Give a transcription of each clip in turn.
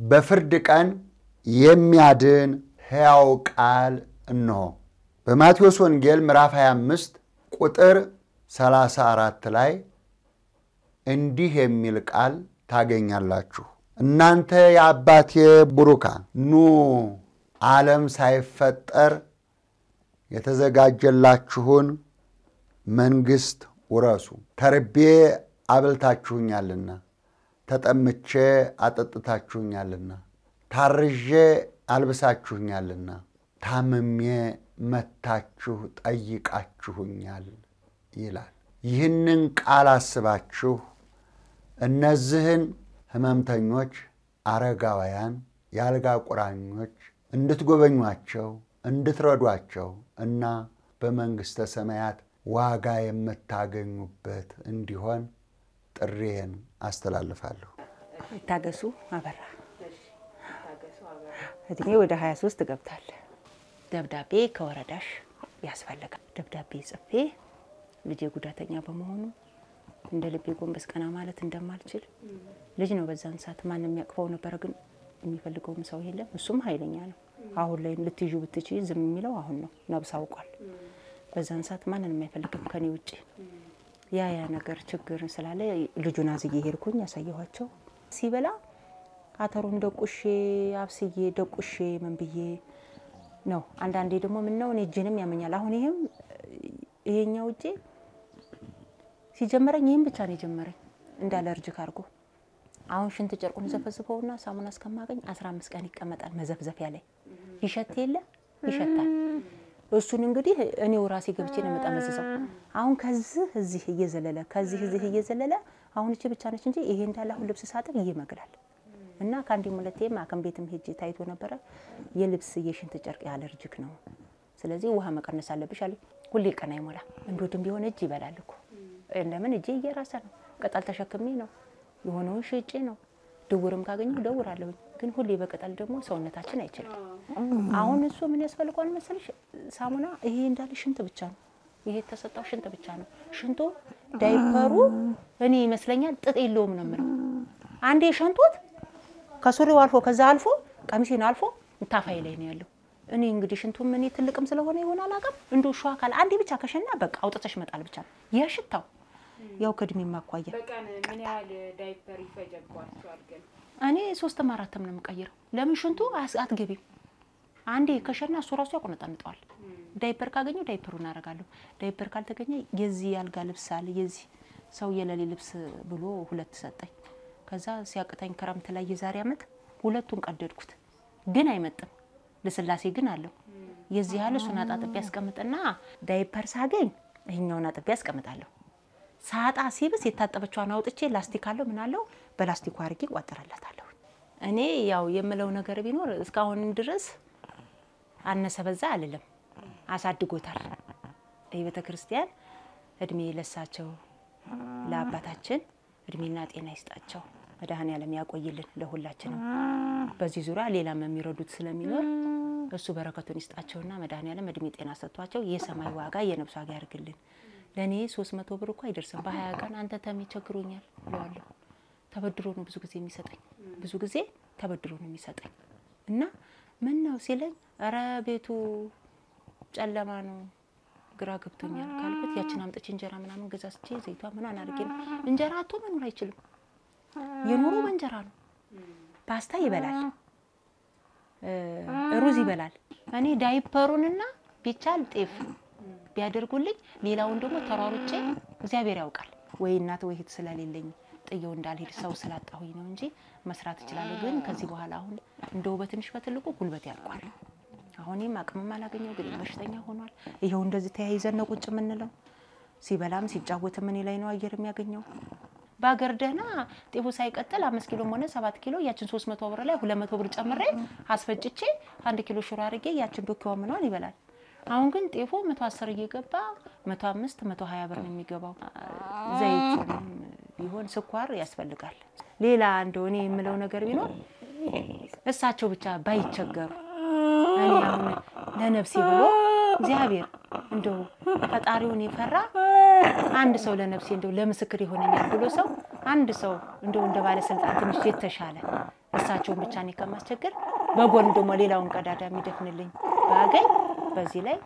በፍርድ ቀን የሚያድን ሕያው ቃል እንሆ። በማቴዎስ ወንጌል ምዕራፍ 25 ቁጥር 34 ላይ እንዲህ የሚል ቃል ታገኛላችሁ። እናንተ የአባቴ ቡሩካን ኑ ዓለም ሳይፈጠር የተዘጋጀላችሁን መንግሥት ውረሱ። ተርቤ አብልታችሁኛልና፣ ተጠምቼ አጠጥታችሁኛልና፣ ታርዤ አልብሳችሁኛልና፣ ታምሜ መታችሁ ጠይቃችሁኛል ይላል። ይህንን ቃል አስባችሁ እነዚህን ሕመምተኞች፣ አረጋውያን፣ የአልጋ ቁራኞች እንድትጎበኟቸው እንድትረዷቸው እና በመንግሥተ ሰማያት ዋጋ የምታገኙበት እንዲሆን ጥሬን አስተላልፋለሁ። ይታገሱ አበራ እድሜ ወደ 23 ገብታል። ደብዳቤ ከወረዳሽ ያስፈልጋል። ደብዳቤ ጽፌ ልጄ ጉዳተኛ በመሆኑ እንደ ልቤ ጎንበስ ቀና ማለት እንደማልችል ልጅ ነው። በዛን ሰዓት ማንም የሚያቅፈው ነበረ፣ ግን የሚፈልገውም ሰው የለም። እሱም ኃይለኛ ነው። አሁን ላይ ልትይዙ ብትችይ ዝም የሚለው አሁን ነው። ነብስ አውቋል። በዛን ሰዓት ማንንም አይፈልግም ከኔ ውጭ። ያ ያ ነገር ችግር ስላለ ልጁን አዝዬ ሄድኩኝ፣ ያሳየኋቸው ሲበላ አተሩን ደቁሼ አብስዬ ደቁሼ ምን ብዬ ነው። አንዳንዴ ደግሞ ምን ነው እኔ እጄንም ያመኛል። አሁን ይህም ይሄኛው እጄ ሲጀመረኝ ይህም ብቻ ነው የጀመረኝ እንዳለ እርጅክ አድርጎ አሁን ሽንት ጨርቁን ዘፈዝፈውና ሳሙና እስከማገኝ አስራ አምስት ቀን ይቀመጣል መዘፍዘፊያ ላይ ይሸት የለ ይሸታል። እሱን እንግዲህ እኔው ራሴ ገብቼ ነው የምጠመዝዘው። አሁን ከዚህ እዚህ እየዘለለ ከዚህ እዚህ እየዘለለ አሁን እቺ ብቻ ነች እንጂ ይሄ እንዳለ አሁን ልብስ ሳጥብ ይመግላል። እና ከአንዴም ሁለቴም ሐኪም ቤትም ሄጄ ታይቶ ነበረ። የልብስ የሽንት ጨርቅ ያለርጅክ ነው፣ ስለዚህ ውሃ መቀነስ አለብሽ አለኝ። ሁሌ ቀን አይሞላ እንዶድም ቢሆን እጅ ይበላል እኮ ለምን እጄ እየራሰ ነው። ቅጠል ተሸክሜ ነው የሆነውን ሽጬ ነው። ድውርም ካገኘሁ ደውራለሁኝ። ግን ሁሌ በቅጠል ደግሞ ሰውነታችን አይችልም። አሁን እሱ ምን ያስፈልገዋል መሰለሽ? ሳሙና ይሄ እንዳለ ሽንት ብቻ ነው። ይሄ የተሰጣው ሽንት ብቻ ነው። ሽንቱ ዳይፐሩ እኔ ይመስለኛል ጥጥ የለውም ነው የምለው። አንዴ ሸንቶት ከሱሪው አልፎ ከዛ አልፎ ቀሚሴን አልፎ ታፋይ ላይ ነው ያለው። እኔ እንግዲህ ሽንቱም እኔ ትልቅም ስለሆነ ይሆን አላውቅም። እንዶ ሸዋ አካል አንዴ ብቻ ከሸና በቃ አውጥተሽ መጣል ብቻ ነው የሽታው ያው ከእድሜ ማኳያ በቀን ምን ያህል ዳይፐር ይፈጀባቸዋል? ግን እኔ ሶስትም አራትም ነው የምቀይረው። ለምን ሽንቱ አስ- አትገቢም። አንዴ ከሸና እሱ ራሱ ያቆነጠንጠዋል። ዳይፐር ካገኘው ዳይፐሩ እናደርጋለሁ። ዳይፐር ካልተገኘ የዚህ ያልጋ ልብስ አለ የዚህ ሰው የሌሊ ልብስ ብሎ ሁለት ሰጠኝ። ከዛ ሲያቅተኝ ክረምት ላይ የዛሬ ዓመት ሁለቱን ቀደድኩት፣ ግን አይመጥም። ልስላሴ ግን አለው። የዚህ ያህል እሱን አጣጥቤ ያስቀምጥና ዳይፐር ሳገኝ ይህኛውን አጥቤ ያስቀምጣለሁ። ሳጣ ሲብስ የታጠበችዋን አውጥቼ ላስቲክ አለው ምን አለው በላስቲኩ አድርጌ ቋጥረለታለሁ። እኔ ያው የምለው ነገር ቢኖር እስካሁን ድረስ አነሰ በዛ አልልም፣ አሳድጎታል። ይህ ቤተ ክርስቲያን እድሜ ለሳቸው ለአባታችን እድሜና ጤና ይስጣቸው፣ መድኃኔዓለም ያቆይልን ለሁላችንም። በዚህ ዙሪያ ሌላም የሚረዱት ስለሚኖር እሱ በረከቱን ይስጣቸውና መድኃኔዓለም እድሜ ጤና ሰጥቷቸው የሰማይ ዋጋ የነብስ ዋጋ ያድርግልን። ለእኔ ሶስት መቶ ብር እኮ አይደርስም። በሀያ ቀን አንተ ተሜ ቸግሮኛል ብለዋለሁ። ተበድሮ ነው ብዙ ጊዜ የሚሰጠኝ፣ ብዙ ጊዜ ተበድሮ ነው የሚሰጠኝ እና ምን ነው ሲለኝ፣ ኧረ ቤቱ ጨለማ ነው ግራ ገብቶኛል ካልኩት ያችን አምጥቼ እንጀራ ምናምን ገዛዝቼ ዘይቷ ምናምን አድርጌ ነው እንጀራ አቶ መኖር አይችልም። የኖሮ በእንጀራ ነው። ፓስታ ይበላል፣ ሩዝ ይበላል። እኔ ዳይፐሩንና ቢቻል ጤፍ ቢያደርጉልኝ ሌላውን ደግሞ ተሯሩጬ እግዚአብሔር ያውቃል ወይ እናት ወይ እህት ስለሌለኝ ጥየው እንዳልሄድ ሰው ስላጣሁኝ ነው እንጂ መስራት እችላለሁ። ግን ከዚህ በኋላ አሁን እንደው በትንሽ በትልቁ ጉልበት ያልቋል። አሁንም አቅምም አላገኘው ግን በሽተኛ ሆኗል። ይኸው እንደዚህ ተያይዘን ነው ቁጭ የምንለው። ሲበላም ሲጫወትም እኔ ላይ ነው አየር የሚያገኘው። በሀገር ደህና ጤፉ ሳይቀጥል አምስት ኪሎም ሆነ ሰባት ኪሎ ያችን ሶስት መቶ ብር ላይ ሁለት መቶ ብር ጨምሬ አስፈጭቼ አንድ ኪሎ ሽሮ አድርጌ ያችን ዶኪዋ ምኗን ይበላል። አሁን ግን ጤፉ መቶ አስር እየገባ መቶ አምስት መቶ ሀያ ብር ነው የሚገባው። ዘይት ቢሆን ስኳር ያስፈልጋል። ሌላ እንደው እኔ የምለው ነገር ቢኖር እሳቸው ብቻ ባይቸገሩ እኔ አሁን ለነፍሴ ብሎ እግዚአብሔር እንደው ፈጣሪውን የፈራ አንድ ሰው ለነፍሴ እንደው ለምስክር ይሆነኛል ብሎ ሰው አንድ ሰው እንደው እንደ ባለስልጣን ትንሽ የተሻለ እሳ እሳቸውን ብቻ እኔ ከማስቸገር በጎን ደግሞ ሌላውን ቀዳዳ የሚደፍንልኝ ባገኝ በዚህ ላይ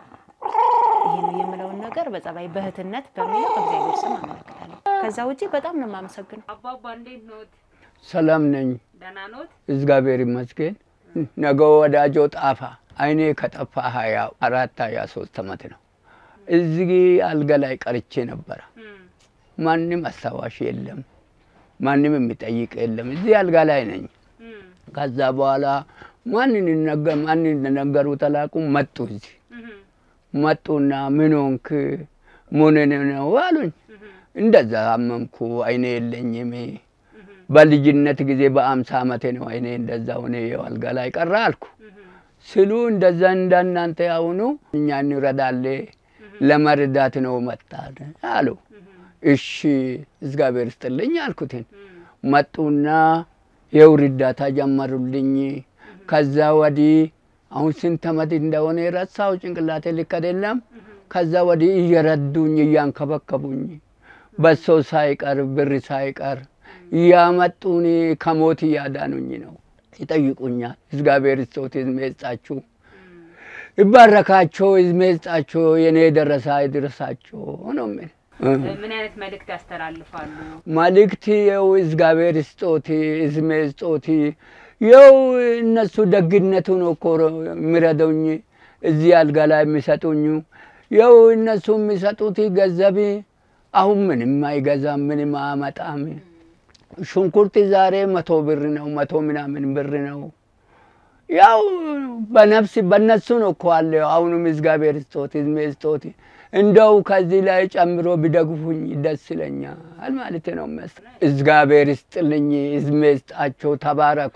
ይሄ ነው የምለውን ነገር በጸባይ በእህትነት በሚለው በእግዚአብሔር ስም አመለክታለሁ። ከዛ ውጪ በጣም ነው የማመሰግነው። አባባ እንዴት ኖት? ሰላም ነኝ፣ ደህና ኖት? እግዚአብሔር ይመስገን። ነገ ወዳጆ ጣፋ አይኔ ከጠፋ ሀያ አራት ሀያ ሶስት ዓመት ነው። እዚህ አልጋ ላይ ቀርቼ ነበረ። እም፣ ማንም አስታዋሽ የለም፣ ማንም የሚጠይቅ የለም። እዚህ አልጋ ላይ ነኝ። እም፣ ከዛ በኋላ ማንን ነገ- ማንን ነገሩ ተላቁ መጡ። እዚህ እም፣ መጡና ምን ሆንክ ምን ነው አሉኝ። እም፣ እንደዛ አመምኩ፣ አይኔ የለኝም። እም፣ በልጅነት ጊዜ በአምሳ ዓመቴ ነው አይኔ እንደዛ ሆነ አልጋ ላይ ቀረ አልኩ እም፣ ስሉ እንደዛ እንዳናንተ ያሁኑ እኛ እንረዳለ ለመርዳት ነው መጣን አሉ። እም፣ እሺ እግዚአብሔር ስጥልኝ አልኩትን። እም፣ መጡና የው እርዳታ ጀመሩልኝ። ከዛ ወዲህ አሁን ስንት ዓመት እንደሆነ ረሳው፣ ጭንቅላቴ ልክ አይደለም። ከዛ ወዲህ እየረዱኝ እያንከበከቡኝ በሶ ሳይቀር ብር ሳይቀር እያመጡኝ ከሞት እያዳኑኝ ነው። ይጠይቁኛል። እግዚአብሔር ስጦት ዕድሜ ይስጣችሁ፣ ይባረካቸው፣ ዕድሜ ይስጣቸው፣ የኔ ደረሳ ይድረሳቸው ነው የሚል ምን አይነት መልእክት ያስተላልፋሉ? መልእክት የው እግዚአብሔር ስጦት ዕድሜ ስጦት የው እነሱ ደግነቱ ነው እኮ የሚረዱኝ እዚህ አልጋ ላይ የሚሰጡኝ የው እነሱ የሚሰጡት ገንዘብ አሁን ምንም አይገዛም፣ ምንም አያመጣም። ሽንኩርት ዛሬ መቶ ብር ነው፣ መቶ ምናምን ብር ነው። ያው በነፍስ በነሱ ነው እኮ አለ። አሁንም እግዚአብሔር ስጦት ዕድሜ ስጦት እንደው ከዚህ ላይ ጨምሮ ቢደግፉኝ ደስ ይለኛል ማለት ነው። መስ እግዚአብሔር ይስጥልኝ፣ ዕድሜ ይስጣቸው፣ ተባረኩ፣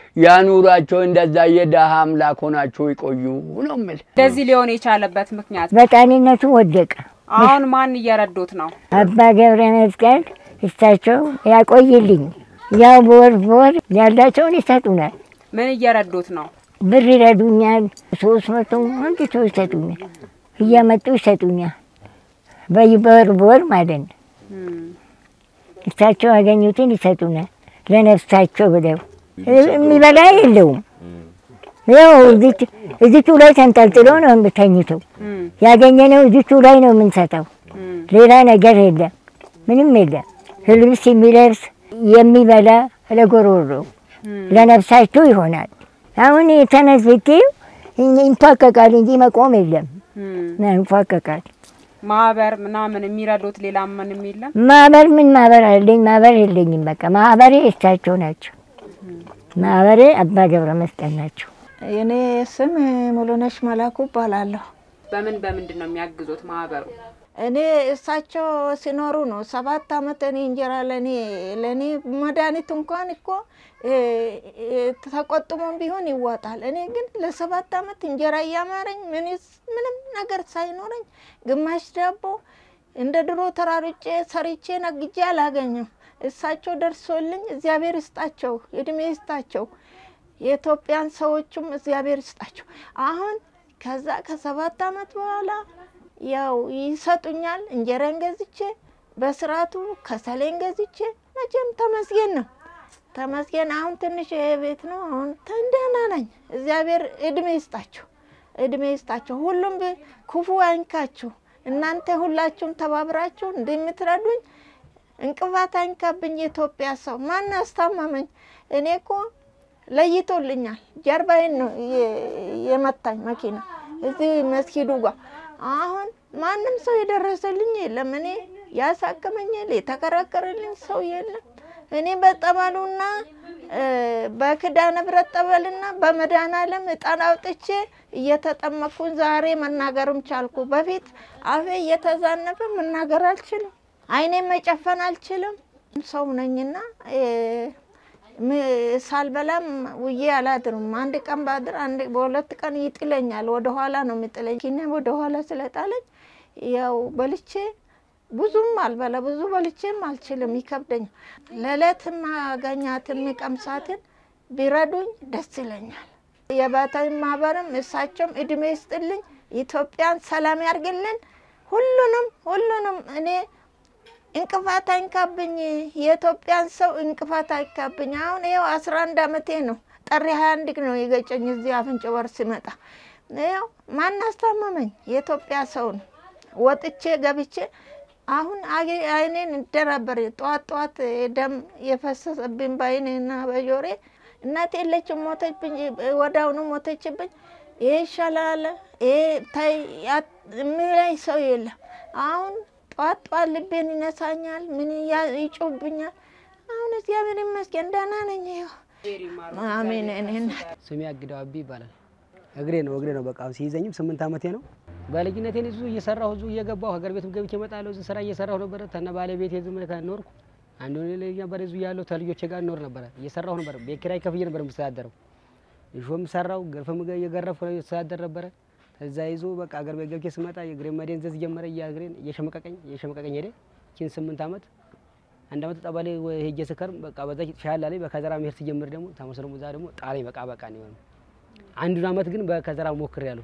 ያኑራቸው። እንደዛ የደሃ አምላክ ሆናችሁ ይቆዩ ነው የምል። እንደዚህ ሊሆን የቻለበት ምክንያት በጣሊነቱ ወደቀ። አሁን ማን እየረዱት ነው? አባ ገብረ መስቀል እሳቸው ያቆይልኝ። ያው በወር በወር ያላቸውን ይሰጡናል። ምን እየረዱት ነው? ብር ይረዱኛል። ሶስት መቶ አንድ ሰው ይሰጡኛል። እያመጡ ይሰጡኛል። በይ በወር በወር ማለት ነው። እም፣ እሳቸው ያገኙትን ይሰጡናል። ለነፍሳቸው ብለው የሚበላ የለውም። ያው እዚች እዚቹ ላይ ተንጠልጥሎ ነው የምተኝተው። እም፣ ያገኘነው እዚቹ ላይ ነው የምንሰጠው። እም፣ ሌላ ነገር የለም፣ ምንም የለም። ልብስ የሚለብስ የሚበላ ለጎሮሮ እም፣ ለነፍሳችሁ ይሆናል። አሁን የተነስ ብትይው ይንፏቀቃል እንጂ መቆም የለም። እም። ይንፏቀቃል። ማህበር ምናምን የሚረዱት ሌላ ምንም የለም። ማህበር ምን ማህበር አለኝ? ማህበር የለኝም። በቃ ማህበሬ እሳቸው ናቸው። ማህበሬ አባ ገብረ መስቀል ናቸው። የኔ ስም ሙሉነሽ መላኩ እባላለሁ። በምን በምንድን ነው የሚያግዙት ማህበሩ? እኔ እሳቸው ሲኖሩ ነው ሰባት አመት እኔ እንጀራ ለእኔ ለእኔ መድኃኒት እንኳን እኮ እ፣ እ፣ ተቆጥሞም ቢሆን ይዋጣል። እኔ ግን ለሰባት አመት እንጀራ እያማረኝ ምንስ- ምንም ነገር ሳይኖረኝ ግማሽ ዳቦ እንደ ድሮ ተራርጬ ሰርቼ ነግጄ አላገኘም። እሳቸው ደርሶልኝ እግዚአብሔር ይስጣቸው፣ እድሜ ይስጣቸው። የኢትዮጵያን ሰዎችም እግዚአብሔር ይስጣቸው። አሁን ከዛ ከሰባት አመት በኋላ ያው ይሰጡኛል። እንጀራን ገዝቼ በስርዓቱ ከሰሌን ገዝቼ መቼም ተመስገን ነው ተመስገን። አሁን ትንሽ ይሄ ቤት ነው። አሁን ደህና ነኝ። እግዚአብሔር እድሜ ይስጣቸው፣ እድሜ ይስጣቸው። ሁሉም ብ- ክፉ አይንካችሁ። እናንተ ሁላችሁም ተባብራችሁ እንደምትረዱኝ እንቅፋት አይንካብኝ። የኢትዮጵያ ሰው ማን አስታመመኝ? እኔ እኮ ለይቶልኛል። ጀርባዬን ነው የ- የመታኝ መኪና እዚህ መስጊዱ ጋር። አሁን ማንም ሰው የደረሰልኝ የለም። እኔ ያሳከመኝ የለ የተከራከረልኝ ሰው የለም። እኔ በጠበሉና እ፣ በኪዳነ ምሕረት ጠበልና በመድኃኔዓለም ዕጣን አውጥቼ እየተጠመቅኩኝ ዛሬ መናገርም ቻልኩ። በፊት አፌ እየተዛነፈ መናገር አልችልም፣ አይኔ መጨፈን አልችልም። ሰው ነኝና እ፣ ም- ሳልበላም ውዬ አላድርም። አንድ ቀን ባድር አንድ በሁለት ቀን ይጥለኛል። ወደ ኋላ ነው የሚጥለኝ። ኪኔ ወደ ኋላ ስለጣለኝ ያው በልቼ ብዙም አልበላ ብዙ በልቼም አልችልም፣ ይከብደኛል። ለዕለት ማገኛትን የሚቀምሳትን ቢረዱኝ ደስ ይለኛል። የባታዊ ማህበርም እሳቸውም እድሜ ይስጥልኝ፣ ኢትዮጵያን ሰላም ያርግልን። ሁሉንም ሁሉንም እኔ እንቅፋት አይንካብኝ፣ የኢትዮጵያን ሰው እንቅፋት አይካብኝ። አሁን ይኸው አስራ አንድ አመቴ ነው። ጥሪ ሀያ አንድ ነው የገጨኝ እዚህ አፍንጭ በር ሲመጣ ይኸው ማን አስታመመኝ? የኢትዮጵያ ሰው ነው። ወጥቼ ገብቼ አሁን አጌ- አይኔን እንደነበር ጠዋት ጠዋት ደም የፈሰሰብኝ በአይኔና በጆሬ እናቴ የለችም፣ ሞተችብኝ። ወዳውኑ ሞተችብኝ። ይሄ ይሻላል፣ ይሄ ታይ ያ- የሚለኝ ሰው የለም። አሁን ጠዋት ጠዋት ልቤን ይነሳኛል፣ ምን ያ- ይጮህብኛል። አሁን እግዚአብሔር ይመስገን ደህና ነኝ። ይኸው አሜን። እኔ እናት ስሜ አግዳው አቢ ይባላል። እግሬ ነው እግሬ ነው በቃ ሲይዘኝም ስምንት ዓመቴ ነው። በልጅነቴ እዙ እየሰራሁ እዙ እየገባሁ ሀገር ቤትም ገብቼ እመጣለሁ። እዚህ ስራ እየሰራሁ ነበረ። ተነ ባለቤቴ ዝም ብለህ ኖርኩ። አንዱ ልጅ ነበር እዙ ያለው ተልጆቼ ጋር ኖር ነበረ። እየሰራሁ ነበር። ቤት ኪራይ ከፍዬ ነበር የምስተዳደረው። እሾም ሰራው ገርፍም እየገረፍኩ እስተዳደር ነበረ። ከዛ ይዞ በቃ አገር ቤት ገብቼ ስመጣ የእግሬ መደንዘዝ ጀመረ። እግሬን እየሸመቀቀኝ እየሸመቀቀኝ ሄደ። ችን ስምንት ዓመት አንድ ዓመት ጠባሌ ሄጄ ስከርም በቃ በዛ ሻላ ላይ በከዘራ መሄድ ሲጀምር ደግሞ ተመስሎ ዛ ደግሞ ጣለኝ። በቃ በቃ ነው የሆነው። አንዱን ዓመት ግን በከዘራ ሞክር ያለሁ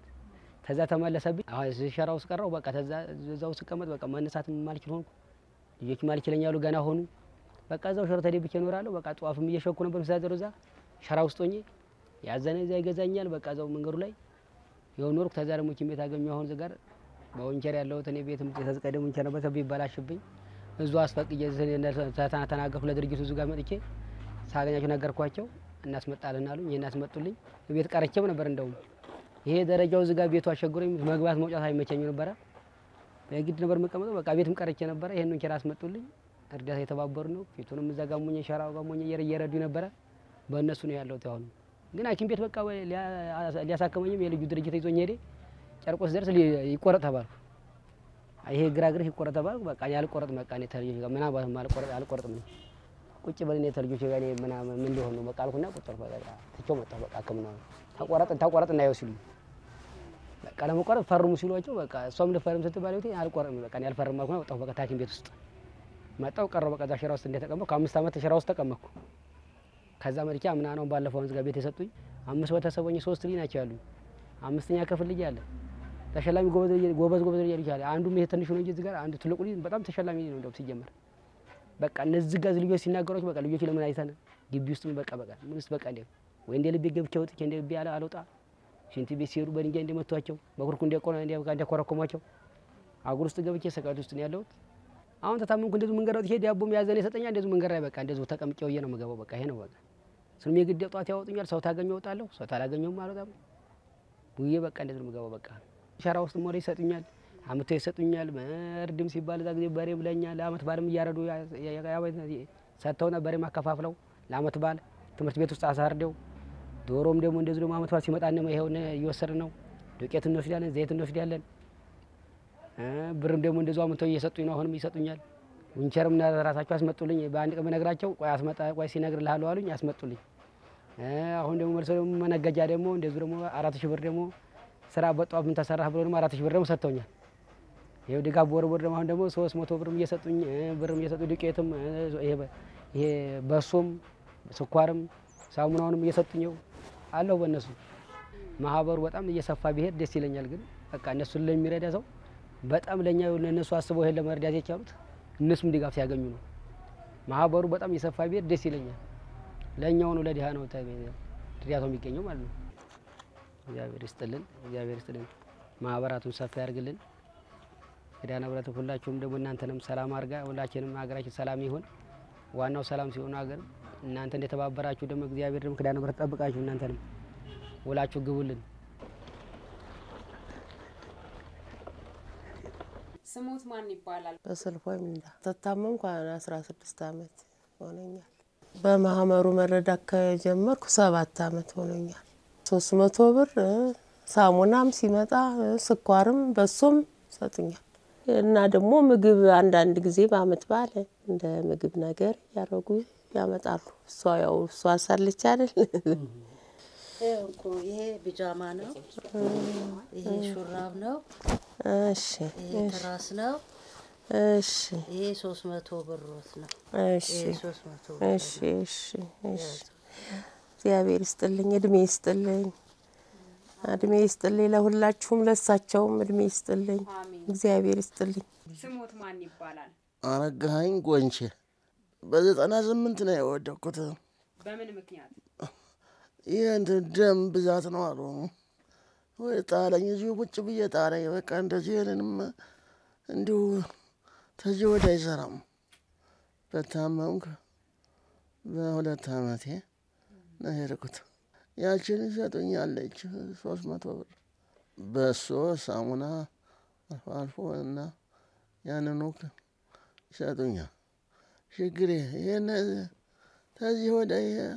ተዛ ተመለሰብኝ። አሁን እዚህ ሸራ ውስጥ ቀረው። በቃ ተዛ እዛው ስቀመጥ በቃ መነሳት ማልችል ሆንኩ። ልጆች ማልችለኛሉ ገና ሆኑ። በቃ እዛው ሸራ ተደብቼ እኖራለሁ። በቃ ጧፍም እየሸኩ ነበር ምሳደሩ እዛ ሸራ ውስጥ ሆኜ ያዘነ እዛ ይገዛኛል። በቃ እዛው መንገዱ ላይ የሆነ ኖርኩ። ተዛ ደግሞ ኪም ቤት አገኘሁ። አሁን እዚህ ጋር በወንቸር ያለሁት እኔ ቤትም ተዝቀደም ወንቸር ነበር ቢበላሽብኝ እዙ አስፈቅጄ ተናገርኩ ለድርጅቱ እዙ ጋር መጥቼ ሳገኛቸው ነገርኳቸው። እናስመጣልን አሉኝ። ይህን አስመጡልኝ። ቤት ቀረቼም ነበር እንደውም ይሄ ደረጃው እዚህ ጋር ቤቱ አስቸግሮኝ መግባት መውጫት አይመቸኝ ነበረ። በግድ ነበር መቀመጠው። በቃ ቤትም ቀረቼ ነበረ። ይሄን ወንቸር አስመጡልኝ። እርዳታ የተባበሩ ነው። ፊቱንም እዛ ጋር ሞኘ ሸራው ጋር ሞኘ እየረዱ ነበረ። በእነሱ ነው ያለሁት። አሁን ግን ሐኪም ቤት በቃ ሊያሳክመኝም የልጁ ድርጅት ይዞኝ ሄደ። ጨርቆስ ደርስ ይቆረጥ ተባልኩ። ይሄ ግራ ግርህ ይቆረጥ ተባልኩ። በቃ እኔ አልቆረጥም። በቃ እኔ ተልጆች ጋር ምናምን አልቆረጥ አልቆረጥም እኔ ቁጭ በል እኔ ተልጆች ጋር እኔ ምናምን ምን ሊሆን ነው በቃ አልኩና ቁጭ አልኩ። በቃ ትቼው መጣሁ። በቃ ሕክምና ተቆረጥ ተቆረጥ እና ሲሉ በቃ ለመቆረጥ ፈርሙ ሲሏቸው በቃ እሷም ልፈርም ስትባል ቤቴ አልቆረጥም። በቃ እኔ አልፈርም አልኩና ወጣሁ። በቃ ሐኪም ቤት ውስጥ መጣሁ ቀረሁ። በቃ እዛ ሸራ ውስጥ እንደተቀመጥኩ አምስት ዓመት ሸራ ውስጥ ተቀመጥኩ። ከዛ መርቻ ምና ነው ባለፈው ወንዝ ጋር ቤት የሰጡኝ አምስት ቤተሰቦኝ ሶስት ልጅ ናቸው ያሉኝ። አምስተኛ ክፍል ልጅ አለ ተሸላሚ ጎበዝ ጎበዝ ጎበዝ ልጅ አለ። አንዱም ይሄ ትንሹ ነው እንጂ እዚህ ጋር አንዱ ትልቁ ልጅ በጣም ተሸላሚ ልጅ ነው እንደውም ሲጀመር በቃ እነዚህ ጋር ልጆች ሲናገሯቸው በቃ ልጆች ለምን አይተን ግቢ ውስጥ በቃ በቃ ምን ውስጥ በቃ እንደ ወይ እንደ ልቤ ገብቼ ወጥቼ እንደ ልቤ አለ አልወጣ ሽንት ቤት ሲሄዱ በድንጋይ እንደመቷቸው በኩርኩ እንደቆነ እንደኮረኮሟቸው አጉር ውስጥ ገብቼ ሰቃት ውስጥ ነው ያለሁት። አሁን ተታመምኩ። እንደዚሁ መንገድ ወጥቼ ዳቦም ያዘነ ይሰጠኛል። እንደዚሁ መንገድ ላይ በቃ እንደዚሁ ተቀምጬ ውዬ ነው የምገባው። በቃ ይሄ ነው በቃ ስንም የግድ ጧት ያወጡኛል። ሰው ታገኘው እወጣለሁ፣ ሰው ታላገኘውም አልወጣም። ውዬ በቃ እንደዚሁ ነው የምገባው። በቃ ሸራ ውስጥ ሞሬ ይሰጡኛል፣ አምቶ ይሰጡኛል። እርድም ሲባል እዛ ጊዜ በሬም ለኛ ለአመት በዓልም እያረዱ ሰጥተውና በሬም አከፋፍለው ለአመት በዓል ትምህርት ቤት ውስጥ አሳርደው ዶሮም ደግሞ እንደዚሁ ደግሞ አመት በዓል ሲመጣ ነው ይሄው እየወሰድን ነው። ዱቄት እንወስዳለን፣ ዘይት እንወስዳለን። ብርም ደግሞ እንደዚሁ አምቶ እየሰጡኝ ነው። አሁንም ይሰጡኛል። ዊንቸርም ራሳቸው አስመጡልኝ። በአንድ ቀን በነግራቸው ቆይ አስመጣ ቆይ ሲነግርልሃለሁ አሉኝ። አስመጡልኝ። አሁን ደግሞ መልሶ ደግሞ መነገጃ ደግሞ እንደዚሁ ደግሞ አራት ሺህ ብር ደግሞ ስራ በጧፍ ምን ተሰራህ ብሎ ደግሞ አራት ሺህ ብር ደግሞ ሰጥተውኛል። ይኸው ድጋፍ በወር ወር ደግሞ አሁን ደግሞ ሶስት መቶ ብርም እየሰጡኝ ብርም እየሰጡ ዱቄትም ይሄ በሶም ስኳርም ሳሙናውንም እየሰጡኝ አለሁ በእነሱ ማህበሩ በጣም እየሰፋ ቢሄድ ደስ ይለኛል። ግን በቃ እነሱን ለሚረዳ ሰው በጣም ለእኛ እነሱ አስበው ይሄን ለመርዳት የቻሉት እነሱም ድጋፍ ሲያገኙ ነው። ማህበሩ በጣም እየሰፋ ቢሄድ ደስ ይለኛል። ለእኛው ነው ለድሃ ነው እርዳታው የሚገኘው ማለት ነው። እግዚአብሔር ይስጥልን፣ እግዚአብሔር ይስጥልን። ማህበራቱን ሰፋ ያርግልን። ኪዳነ ምሕረት ሁላችሁም ደግሞ እናንተንም ሰላም አርጋ ሁላችንም ሀገራችን ሰላም ይሁን። ዋናው ሰላም ሲሆኑ ሀገር እናንተ እንደተባበራችሁ ደግሞ እግዚአብሔር ደግሞ ኪዳነ ምሕረት ጠብቃችሁ እናንተንም ውላችሁ ግቡልን። ስሙት ማን ይባላል? በስልፎ ሚንዳ ተታመምኩ አስራ ስድስት አመት ሆነኛል። በማህበሩ መረዳት ከጀመርኩ ሰባት አመት ሆኖኛል። ሶስት መቶ ብር ሳሙናም ሲመጣ ስኳርም በሱም ሰጡኛል እና ደግሞ ምግብ አንዳንድ ጊዜ በአመት በዓል እንደ ምግብ ነገር ያደረጉ ያመጣሉ። እሷ ያው እሷ ሳለች አይደል እኮ ይሄ ቢጃማ ነው። ይሄ ሹራብ ነው። እሺ ይሄ ትራስ ነው። እሺ ይሄ ሶስት መቶ ብሮት ነው። እሺ ይሄ ሶስት መቶ እሺ እሺ እሺ እግዚአብሔር ይስጥልኝ፣ እድሜ ይስጥልኝ፣ እድሜ ይስጥልኝ ለሁላችሁም፣ ለሳቸውም እድሜ ይስጥልኝ፣ እግዚአብሔር ይስጥልኝ። ስሙት ማን ይባላል? አረጋኸኝ ጎንቼ በዘጠና ስምንት ነው የወደኩት። በምን ምክንያት? ይህ እንትን ደም ብዛት ነው አሉ። ወይ ጣለኝ፣ እዚሁ ቁጭ ብዬ ጣለኝ። በቃ እንደዚህ ይህንንም እንዲሁ ተዚህ ወደ አይሰራም። በታመምኩ በሁለት ዓመቴ ነው የሄድኩት። ያችን ይሰጡኛለች ሶስት መቶ ብር በሶ ሳሙና አልፎ አልፎ እና ያንኑ ይሰጡኛል። ችግሬ ይህን ተዚህ ወደ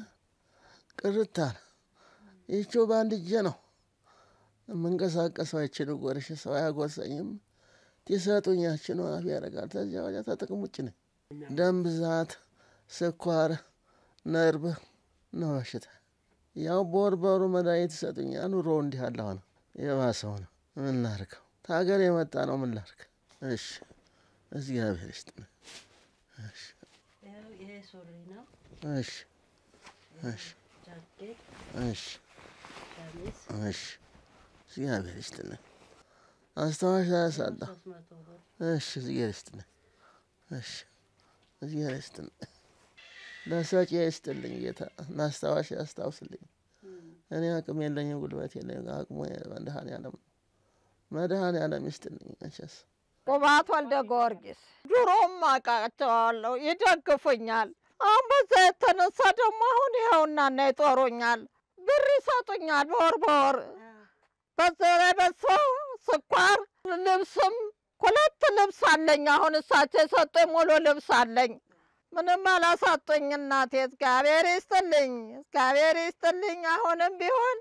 ቅርታል ይቺው በአንድ እጄ ነው የምንቀሳቀሰው። አይችን ጎርሽ ሰው አያጎርሰኝም። ትሰጡኝ ያችን አፍ ያደርጋል። ተዚያ ወዲያ ተጥቅም ውጭ ነኝ። ደም ብዛት፣ ስኳር፣ ነርቭ ነው በሽታ። ያው በወር በወሩ መድኃኒት ይሰጡኛል። ኑሮ እንዲህ ያለ ሆነ የባሰው ነው። ምን ላድርገው? ከሀገር የመጣ ነው። ምን ላድርግ? እሺ እግዚአብሔር ይስጥልኝ። እሺ ይሄ ሱሪ ነው። እሺ እሺ ጃኬት፣ እሺ ሸሚዝ እሺ እግዚአብሔር ይስጥልኝ። አስታዋሽ አያሳጣ። ሶስት መቶ ብር እሺ እግዚአብሔር ይስጥልኝ። እሺ እግዚአብሔር ይስጥልኝ። ለሰጪ ይስጥልኝ ጌታ፣ ለአስታዋሽ ያስታውስልኝ። እኔ አቅም የለኝም፣ ጉልበት የለኝም። አቅሙ መድኃኔዓለም ነው። መድኃኔዓለም ይስጥልኝ መቼስ ቁባት ወልደ ጊዮርጊስ ድሮም አውቃቸዋለሁ፣ ይደግፉኛል። አሁን በዛ የተነሳ ደግሞ አሁን ይኸውና እና ይጦሩኛል፣ ብር ይሰጡኛል በወር በወር በዛ ላይ በሶ ስኳር፣ ልብስም ሁለት ልብስ አለኝ። አሁን እሳቸው የሰጡኝ ሙሉ ልብስ አለኝ። ምንም አላሳጡኝ እናቴ። እግዚአብሔር ይስጥልኝ፣ እግዚአብሔር ይስጥልኝ። አሁንም ቢሆን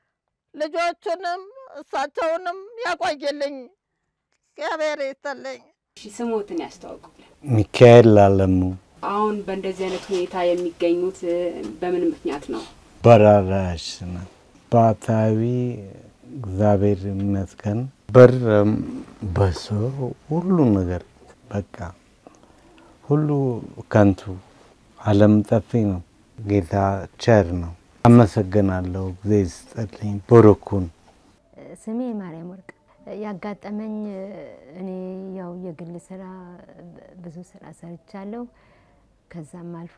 ልጆቹንም እሳቸውንም ያቆይልኝ። እግዚአብሔር ይስጥልኝ። እሺ ስሞትን ያስተዋውቁልን። ሚካኤል አለሙ አሁን በእንደዚህ አይነት ሁኔታ የሚገኙት እ፣ በምን ምክንያት ነው? በራራሽ ነው። ባታዊ እግዚአብሔር ይመስገን ብር በሶ ሁሉ ነገር በቃ ሁሉ ከንቱ ዓለም ጠፊ ነው። ጌታ ቸር ነው። አመሰግናለሁ። ጊዜ ይስጥልኝ። ብሩኩን ስሜ ማርያም ወርቅ ያጋጠመኝ እኔ ያው የግል ስራ ብዙ ስራ ሰርቻለሁ። ከዛም አልፎ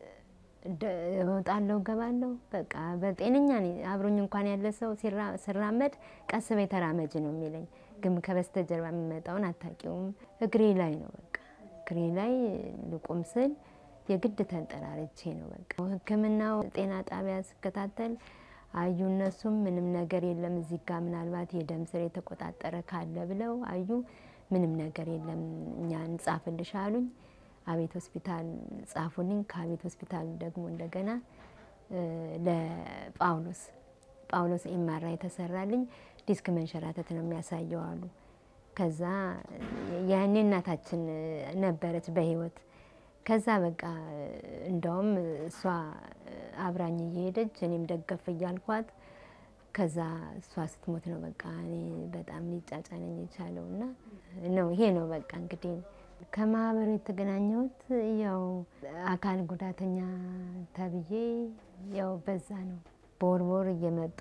ደ- እወጣለሁ እገባለሁ። በቃ በጤነኛ ነኝ። አብሮኝ እንኳን ያለ ሰው ሲራ- ስራመድ ቀስ በይ ተራመጅ ነው የሚለኝ፣ ግን ከበስተጀርባ የሚመጣውን አታውቂውም። እግሬ ላይ ነው በቃ እግሬ ላይ ልቁም ስል የግድ ተንጠራርቼ ነው በቃ ሕክምናው ጤና ጣቢያ ስከታተል አዩ እነሱም ምንም ነገር የለም እዚህ ጋ ምናልባት የደም ስር የተቆጣጠረ ካለ ብለው አዩ ምንም ነገር የለም እኛ እንጻፍልሽ አሉኝ። አቤት ሆስፒታል ጻፉልኝ። ከአቤት ሆስፒታል ደግሞ እንደገና እ፣ ለጳውሎስ ጳውሎስ ኤምአርአይ የተሰራልኝ ዲስክ መንሸራተት ነው የሚያሳየው አሉ። ከዛ ያኔ እናታችን ነበረች በህይወት ከዛ በቃ እንደውም እሷ አብራኝ እየሄደች እኔም ደገፍ እያልኳት ከዛ እሷ ስትሞት ነው በቃ እኔ በጣም ሊጫጫነኝ የቻለው እና ነው ይሄ ነው በቃ እንግዲህ ከማህበሩ የተገናኘሁት ያው አካል ጉዳተኛ ተብዬ ያው በዛ ነው በወር በወር እየመጡ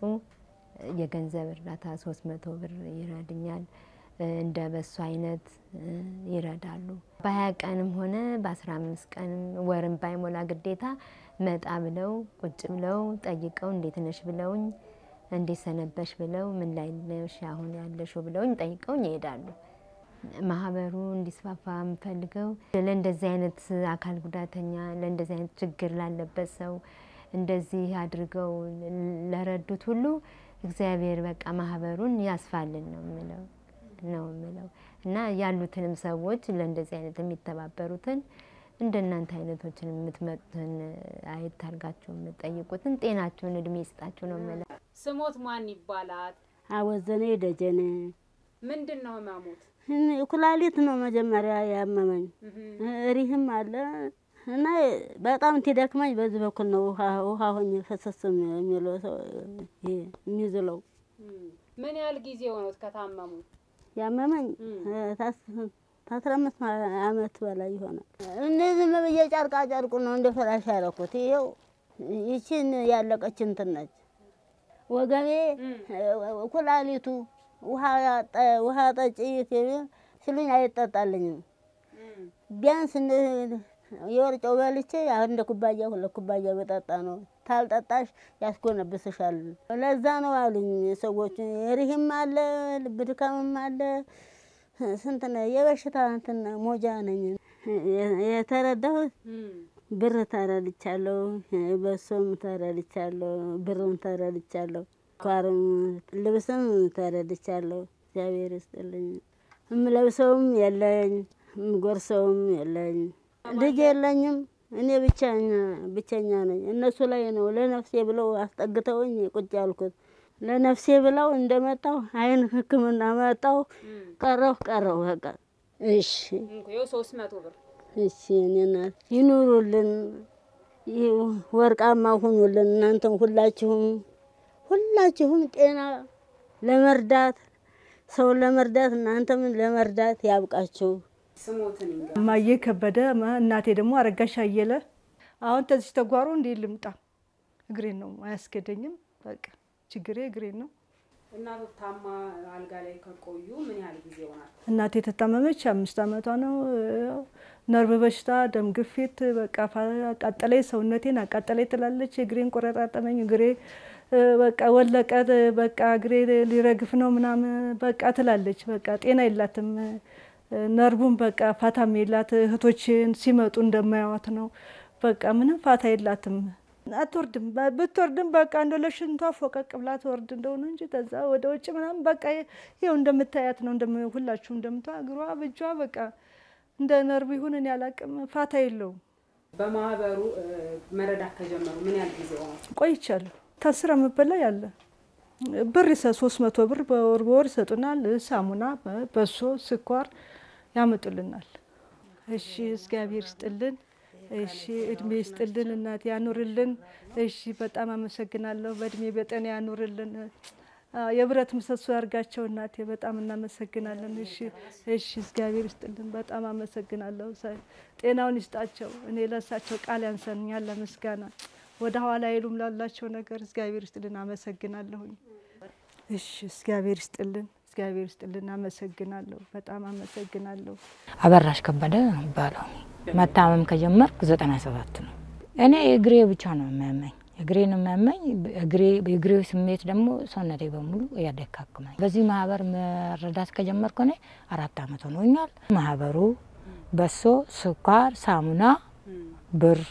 የገንዘብ እርዳታ ሶስት መቶ ብር ይረድኛል። እንደ በሱ አይነት ይረዳሉ። በሀያ ቀንም ሆነ በአስራ አምስት ቀንም ወርም ባይሞላ ግዴታ መጣ ብለው ቁጭ ብለው ጠይቀው እንዴት ነሽ ብለውኝ እንዴት ሰነበሽ ብለው ምን ላይ ነሽ አሁን ያለሽው ብለውኝ ጠይቀውኝ ይሄዳሉ። ማህበሩ እንዲስፋፋ የምፈልገው ለእንደዚህ አይነት አካል ጉዳተኛ ለእንደዚህ አይነት ችግር ላለበት ሰው እንደዚህ አድርገው ለረዱት ሁሉ እግዚአብሔር በቃ ማህበሩን ያስፋልን ነው የምለው ነው የምለው እና ያሉትንም ሰዎች ለእንደዚህ አይነት የሚተባበሩትን እንደናንተ አይነቶችን የምትመጡትን አየት አድርጋችሁ የምትጠይቁትን ጤናችሁን እድሜ ይስጣችሁ ነው የምለው። ስሞት ማን ይባላል? አወዘኔ ደጀኔ ምንድን ነው ህመሙት? ኩላሊት ነው መጀመሪያ ያመመኝ። ሪህም አለ እና በጣም ትደክመኝ በዚህ በኩል ነው ውሃ ውሃ ሆኜ ፈሰስ የሚለው ሰው ይሄ የሚዝለው ምን ያህል ጊዜ ሆኖት ከታመሙ? ያመመኝ ከአስራ አምስት አመት በላይ ይሆናል። እነዚህ ብዬ ጨርቃ ጨርቁ ነው እንደ ፍራሽ ያደረኩት። ይኸው ይችን ያለቀች እንትን ነች። ወገቤ ኩላሊቱ ውሃ ጠጪ ሲሉኝ አይጠጣልኝም። ቢያንስ እንደ- የወርጨው በልቼ አንድ ኩባያ ሁለት ኩባያ በጠጣ ነው። ታልጠጣሽ ያስጎነብስሻል። ለዛ ነው አሉኝ ሰዎች። ሪህም አለ፣ ልብ ድካምም አለ። ስንት ነው የበሽታ እንትን ሞጃ ነኝ። የ- የተረዳሁት ብር ተረድቻለሁ፣ በሶም ተረድቻለሁ፣ ብርም ተረድቻለሁ፣ ኳርም ልብስም ተረድቻለሁ። እግዚአብሔር ይስጥልኝ። እምለብሰውም የለኝ፣ እምጎርሰውም የለኝ፣ ልጅ የለኝም። እኔ ብቻኛ ብቸኛ ነኝ። እነሱ ላይ ነው ለነፍሴ ብለው አስጠግተውኝ ቁጭ ያልኩት። ለነፍሴ ብለው እንደመጣው አይን ሕክምና መጣው ቀረሁ ቀረሁ በቃ እሺ ይኸው ሶስት መቶ ብር እሺ እኔ እናት ይኑሩልን፣ ይህ ወርቃማ ሁኑልን። እናንተም ሁላችሁም ሁላችሁም ጤና ለመርዳት ሰውን ለመርዳት እናንተም ለመርዳት ያብቃችሁ። ስሞትን ይንገ እማዬ ከበደ ማ- እናቴ ደግሞ አረጋሽ አየለ። አሁን ተዚህ ተጓሮ እንዴ ልምጣ? እግሬን ነው አያስገደኝም። በቃ ችግሬ እግሬን ነው። እናቶት ታማ አልጋ ላይ ከቆዩ ምን ያህል ጊዜ ይሆናል? እናቴ የተታመመች አምስት ዓመቷ ነው። ያው ነርቭ በሽታ፣ ደም ግፊት በቃ ፋ- አቃጠለኝ፣ ሰውነቴን አቃጠለኝ ትላለች። እግሬን ቆረጣጠመኝ፣ እግሬ እ፣ በቃ ወለቀ፣ በቃ እግሬ ሊረግፍ ነው ምናምን በቃ ትላለች። በቃ ጤና የላትም። እ፣ ነርቡን በቃ ፋታም የላት። እህቶችን ሲመጡ እንደማያዋት ነው። በቃ ምንም ፋታ የላትም። አትወርድም። በ- ብትወርድም በቃ እንደ ለሽንቷ ፎቀቅ ብላ ትወርድ እንደሆነ እንጂ ከዛ ወደ ውጭ ምናምን በቃ ይኸው እንደምታያት ነው። እንደም- ሁላችሁም እንደምታ እግሯ ብጇ በቃ እንደ ነርቭ ይሁን እኔ አላቅም። ፋታ የለውም። በማህበሩ እ፣ መረዳት ከጀመሩ ምን ያህል ጊዜ ይሆናል? ቆይቻለሁ። ታስረ የምበላ ያለ ብር ይሰ ሶስት መቶ ብር በወር በወር ይሰጡናል። ሳሙና፣ በሶ፣ ስኳር ያመጡልናል። እሺ እግዚአብሔር ይስጥልን። እሺ እድሜ ይስጥልን፣ እናት ያኑርልን። እሺ በጣም አመሰግናለሁ። በእድሜ በጤና ያኑርልን። አ፣ የብረት ምሰሶ ያርጋቸው እናቴ፣ በጣም እናመሰግናለን። እሺ እሺ እግዚአብሔር ይስጥልን። በጣም አመሰግናለሁ። ሰ- ጤናውን ይስጣቸው። እኔ ለእሳቸው ቃል ያንሰኛል ለምስጋና ወደ ኋላ አይሉም ላላቸው ነገር እግዚአብሔር ይስጥልን። አመሰግናለሁኝ። እሺ እግዚአብሔር ይስጥልን። እግዚአብሔር ይስጥልን። አመሰግናለሁ። በጣም አመሰግናለሁ። አበራሽ ከበደ ነው የሚባለው። መታመም ከጀመርኩ ዘጠና ሰባት ነው። እኔ እግሬ ብቻ ነው የሚያመኝ፣ እግሬን የሚያመኝ እግሬ የእግሬ ስሜት ደግሞ ሰውነቴ በሙሉ ያደካክመኝ። በዚህ ማህበር መረዳት ከጀመርኩ እኔ አራት አመት ሆኖኛል። ማህበሩ በሶ፣ ስኳር፣ ሳሙና፣ ብር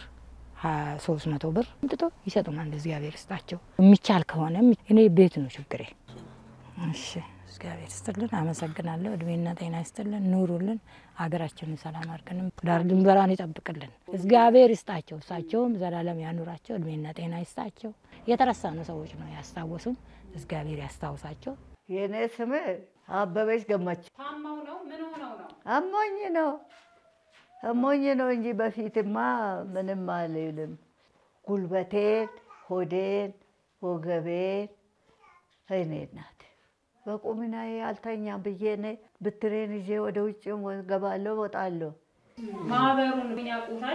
ሶስት መቶ ብር አምጥቶ ይሰጡናል። እግዚአብሔር ይስጣቸው። የሚቻል ከሆነ እኔ ቤት ነው ችግሬ። እሺ እግዚአብሔር ይስጥልን፣ አመሰግናለሁ። እድሜና ጤና ይስጥልን፣ ኑሩልን፣ ሀገራችንን ሰላም አድርገንም ዳር ድንበሯን ይጠብቅልን። እግዚአብሔር ይስጣቸው፣ እሳቸውም ዘላለም ያኑራቸው፣ እድሜና ጤና ይስጣቸው። የተረሳኑ ሰዎች ነው ያስታወሱን፣ እግዚአብሔር ያስታውሳቸው። የእኔ ስም አበበች ገመች። ታመው ነው? ምን ሆነው ነው? አሞኝ ነው አሞኝ ነው እንጂ በፊትማ ምንም አልልም። ጉልበቴን፣ ሆዴን፣ ወገቤን እኔ ናት በቁምናዬ አልተኛም ብዬ እኔ ብትሬን ይዤ ወደ ውጭ ገባለሁ ወጣለሁ። ማህበሩን ምን ያውቁታል?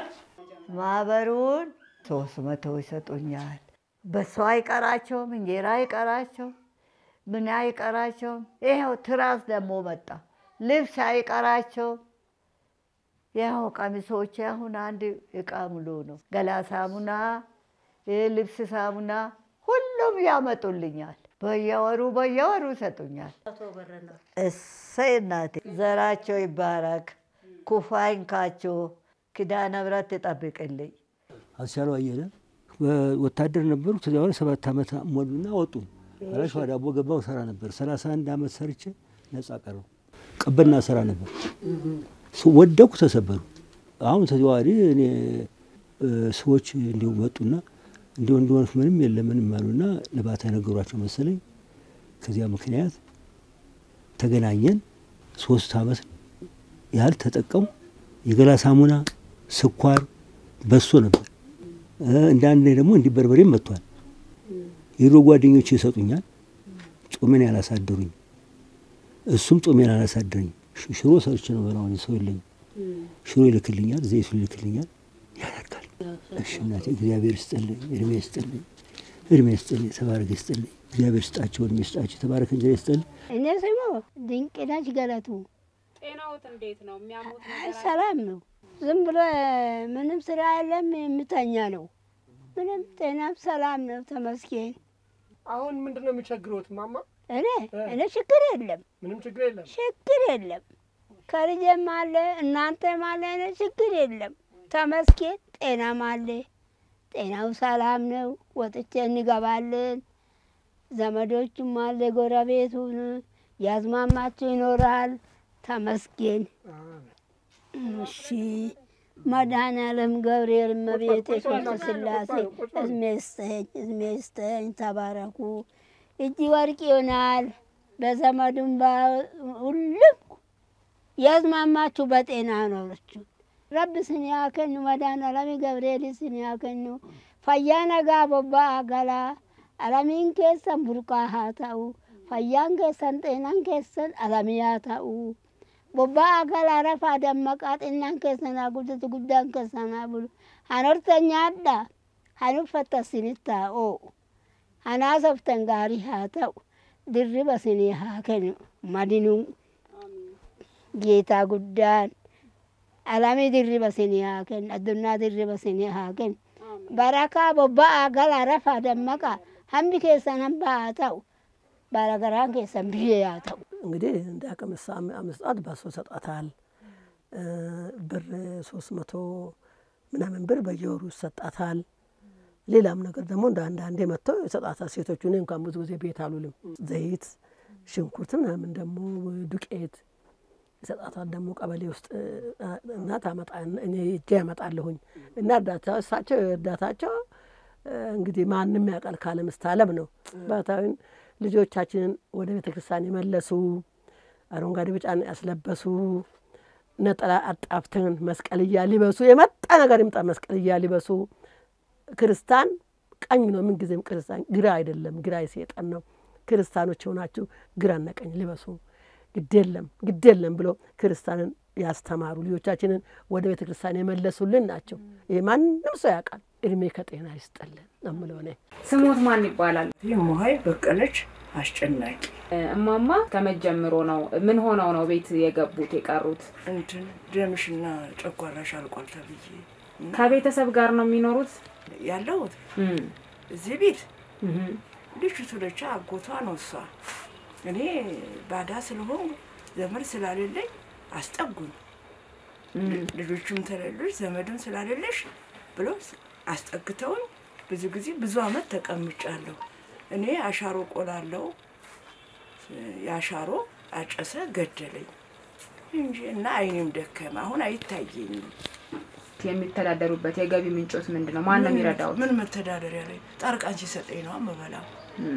ማህበሩን ሶስት መቶ ይሰጡኛል። በሷ አይቀራቸውም፣ እንጀራ አይቀራቸውም፣ ምን አይቀራቸውም። ይኸው ትራስ ደግሞ መጣ፣ ልብስ አይቀራቸውም። ይኸው ቀሚሶች አሁን አንድ እቃ ሙሉ ነው። ገላ ሳሙና፣ ልብስ ሳሙና ሁሉም ያመጡልኛል። በየወሩ በየወሩ ይሰጡኛል። እሰይ እናቴ ዘራቸው ይባረክ፣ ኩፋ ይንካቸው፣ ኪዳነ ምሕረት ትጠብቅልኝ። አስቻለው አየለ ወታደር ነበሩ። ከዚያ በኋላ ሰባት ዓመት ሞሉና ወጡ። ኋላ ሸዋ ዳቦ ገባው ሰራ ነበር። ሰላሳ አንድ ዓመት ሰርቼ ነጻ ቀረው። ቀበና ስራ ነበር። ወደኩ፣ ተሰበሩ። አሁን ተዘዋዋሪ እኔ ሰዎች እንዲሁ መጡና እንዲሁ እንዲሆን ምንም የለ ምንም አሉና ልባታ ነገሯቸው መሰለኝ። ከዚያ ምክንያት ተገናኘን። ሶስት ዓመት ያህል ተጠቀሙ። የገላ ሳሙና፣ ስኳር፣ በሶ ነበር። እንዳንድ ደግሞ እንዲህ በርበሬም መጥቷል። የድሮ ጓደኞች ይሰጡኛል። ጾሜን ያላሳደሩኝ፣ እሱም ጾሜን አላሳደረኝ። ሽሮ ሰርቼ ነው በላሁን ሰው የለኝም። ሽሮ ይልክልኛል፣ ዘይቱ ይልክልኛል፣ ያደርጋል። እሺ እናቴ እግዚአብሔር ይስጥልኝ፣ እድሜ ይስጥልኝ፣ እድሜ ይስጥልኝ፣ ተባረክ ይስጥልኝ፣ እግዚአብሔር ይስጣቸው፣ እድሜ ይስጣቸው፣ ተባረክ እንጀራ ይስጥልኝ። እኔ ስሙ ድንቅነሽ ገለቱ ጤናዎት እንዴት ነው? የሚያሙት አይ ሰላም ነው። ዝም ብሎ ምንም ስራ የለም የምተኛ ነው። ምንም ጤናም ሰላም ነው ተመስገን። አሁን ምንድን ነው የሚቸግሮት ማማ? እኔ እኔ ችግር የለም ምንም ችግር የለም። ችግር የለም። ከልጄም አለ እናንተም አለ እኔ ችግር የለም ተመስገን። ጤናም አለ ጤናው ሰላም ነው። ወጥቼ እንገባለን። ዘመዶቹም አለ ጎረቤቱን ያዝማማችሁ ይኖራል። ተመስገን። እሺ መድኃኔዓለም ገብርኤል እመቤቴ ቅድስት ሥላሴ እድሜ ይስጠኝ እድሜ ይስጠኝ። ተባረኩ። እጅ ወርቅ ይሆናል። በዘመዱም ሁሉም ያዝማማችሁ በጤና ኖረችሁ ረብ ስን ያከኑ መድኃኔዓለም ገብርኤል ስን ያከኑ ፈያ ነጋ ቦባ አገላ አለሚን keessan burqaa haa ta'u fayyaan keessan xeenaan keessan alamii haa ta'u bobba'aa galaa rafaa dammaqaa xinnaan keessan haa guddatu guddaan keessan haa bulu han horta nyaadha han uffatta isinitti haa oo'u han haasoftan gaarii haa ta'u dirriba isinii haa kennu madinuu geetaa guddaan alamii dirriba isinii haa kennu addunyaa dirriba isinii haa kennu barakaa bobba'aa galaa rafaa dammaqaa hambi keessan hamba haa ta'u ባለገራን keessan biyyee haa ta'u እንግዲህ እንደ አቅም አምስጣት በሶ ሰጣታል ብር ሶስት መቶ ምናምን ብር በየወሩ ይሰጣታል። ሌላም ነገር ደግሞ እንደ አንዳንዴ መጥተው ይሰጣታል። ሴቶቹ እኔ እንኳን ብዙ ጊዜ ቤት አሉልም። ዘይት፣ ሽንኩርት ምናምን ደግሞ ዱቄት ይሰጣታል። ደግሞ ቀበሌ ውስጥ እና ታመጣ እኔ እጄ ያመጣለሁኝ እና እርዳታ እሳቸው እርዳታቸው እንግዲህ ማንም ያውቃል ካለ ምስታለም ነው ባታዊን ልጆቻችንን ወደ ቤተ ክርስቲያን የመለሱ አረንጓዴ ቢጫን ያስለበሱ ነጠላ አጣፍተን መስቀልያ ሊበሱ የመጣ ነገር ይምጣ መስቀልያ ሊበሱ ክርስቲያን ቀኝ ነው። ምንጊዜም ክርስቲያን ግራ አይደለም፣ ግራ የሰይጣን ነው። ክርስቲያኖች የሆናችሁ ግራና ቀኝ ሊበሱ ግድ የለም ግድ የለም ብሎ ክርስቲያንን ያስተማሩ ልጆቻችንን ወደ ቤተ ክርስቲያን የመለሱልን ናቸው። ይህ ማንም ሰው ያውቃል። እድሜ ከጤና ይስጠልን ነው የምለው እኔ። ስሞት ማን ይባላል? ሙሀይ በቀለች አስጨናቂ እማማ ከመጀምሮ ነው ምን ሆነው ነው ቤት የገቡት የቀሩት? እንትን ደምሽና ጨጓራሽ አልቋል ተብዬ ከቤተሰብ ጋር ነው የሚኖሩት ያለሁት እዚህ ቤት ልጅቱ ለቻ አጎቷ ነው እሷ። እኔ ባዳ ስለሆን ዘመድ ስላሌለኝ አስጠጉኝ። ልጆቹም ተሌሎች ዘመድም ስላሌለሽ ብሎ አስጠግተውኝ ብዙ ጊዜ ብዙ አመት ተቀምጫለሁ። እኔ አሻሮ ቆላለው የአሻሮ አጨሰ ገደለኝ እንጂ እና አይኔም ደከመ። አሁን አይታየኝም። የሚተዳደሩበት የገቢ ምንጮት ምንድን ነው? ማን ነው የሚረዳው? ምን መተዳደሪያ ላይ ጣርቃን ሲሰጠኝ ነው የምበላው።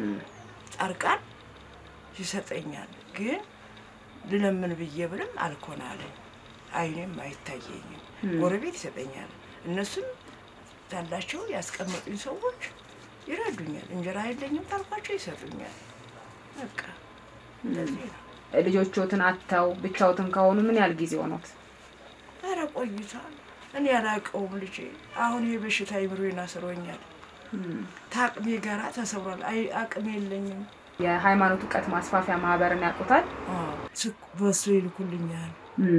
ጣርቃን ይሰጠኛል፣ ግን ልለምን ብዬ ብልም አልኮናለኝ። አይኔም አይታየኝም። ጎረቤት ይሰጠኛል። እነሱም ታላቸው ያስቀመጡኝ ሰዎች ይረዱኛል። እንጀራ የለኝም ካልኳቸው ይሰጡኛል። በቃ እንደዚህ ነው። ልጆቹትን አጥተው ብቻውትን ከሆኑ ምን ያህል ጊዜ ሆኖት? ኧረ ቆይቷል። እኔ ያላቀውም ልጄ አሁን ይህ በሽታ አይምሮዬን አስሮኛል። ታቅሜ ጋራ ተሰብሯል። አይ አቅም የለኝም። የሃይማኖት እውቀት ማስፋፊያ ማህበርን ያውቁታል? በሱ ይልኩልኛል።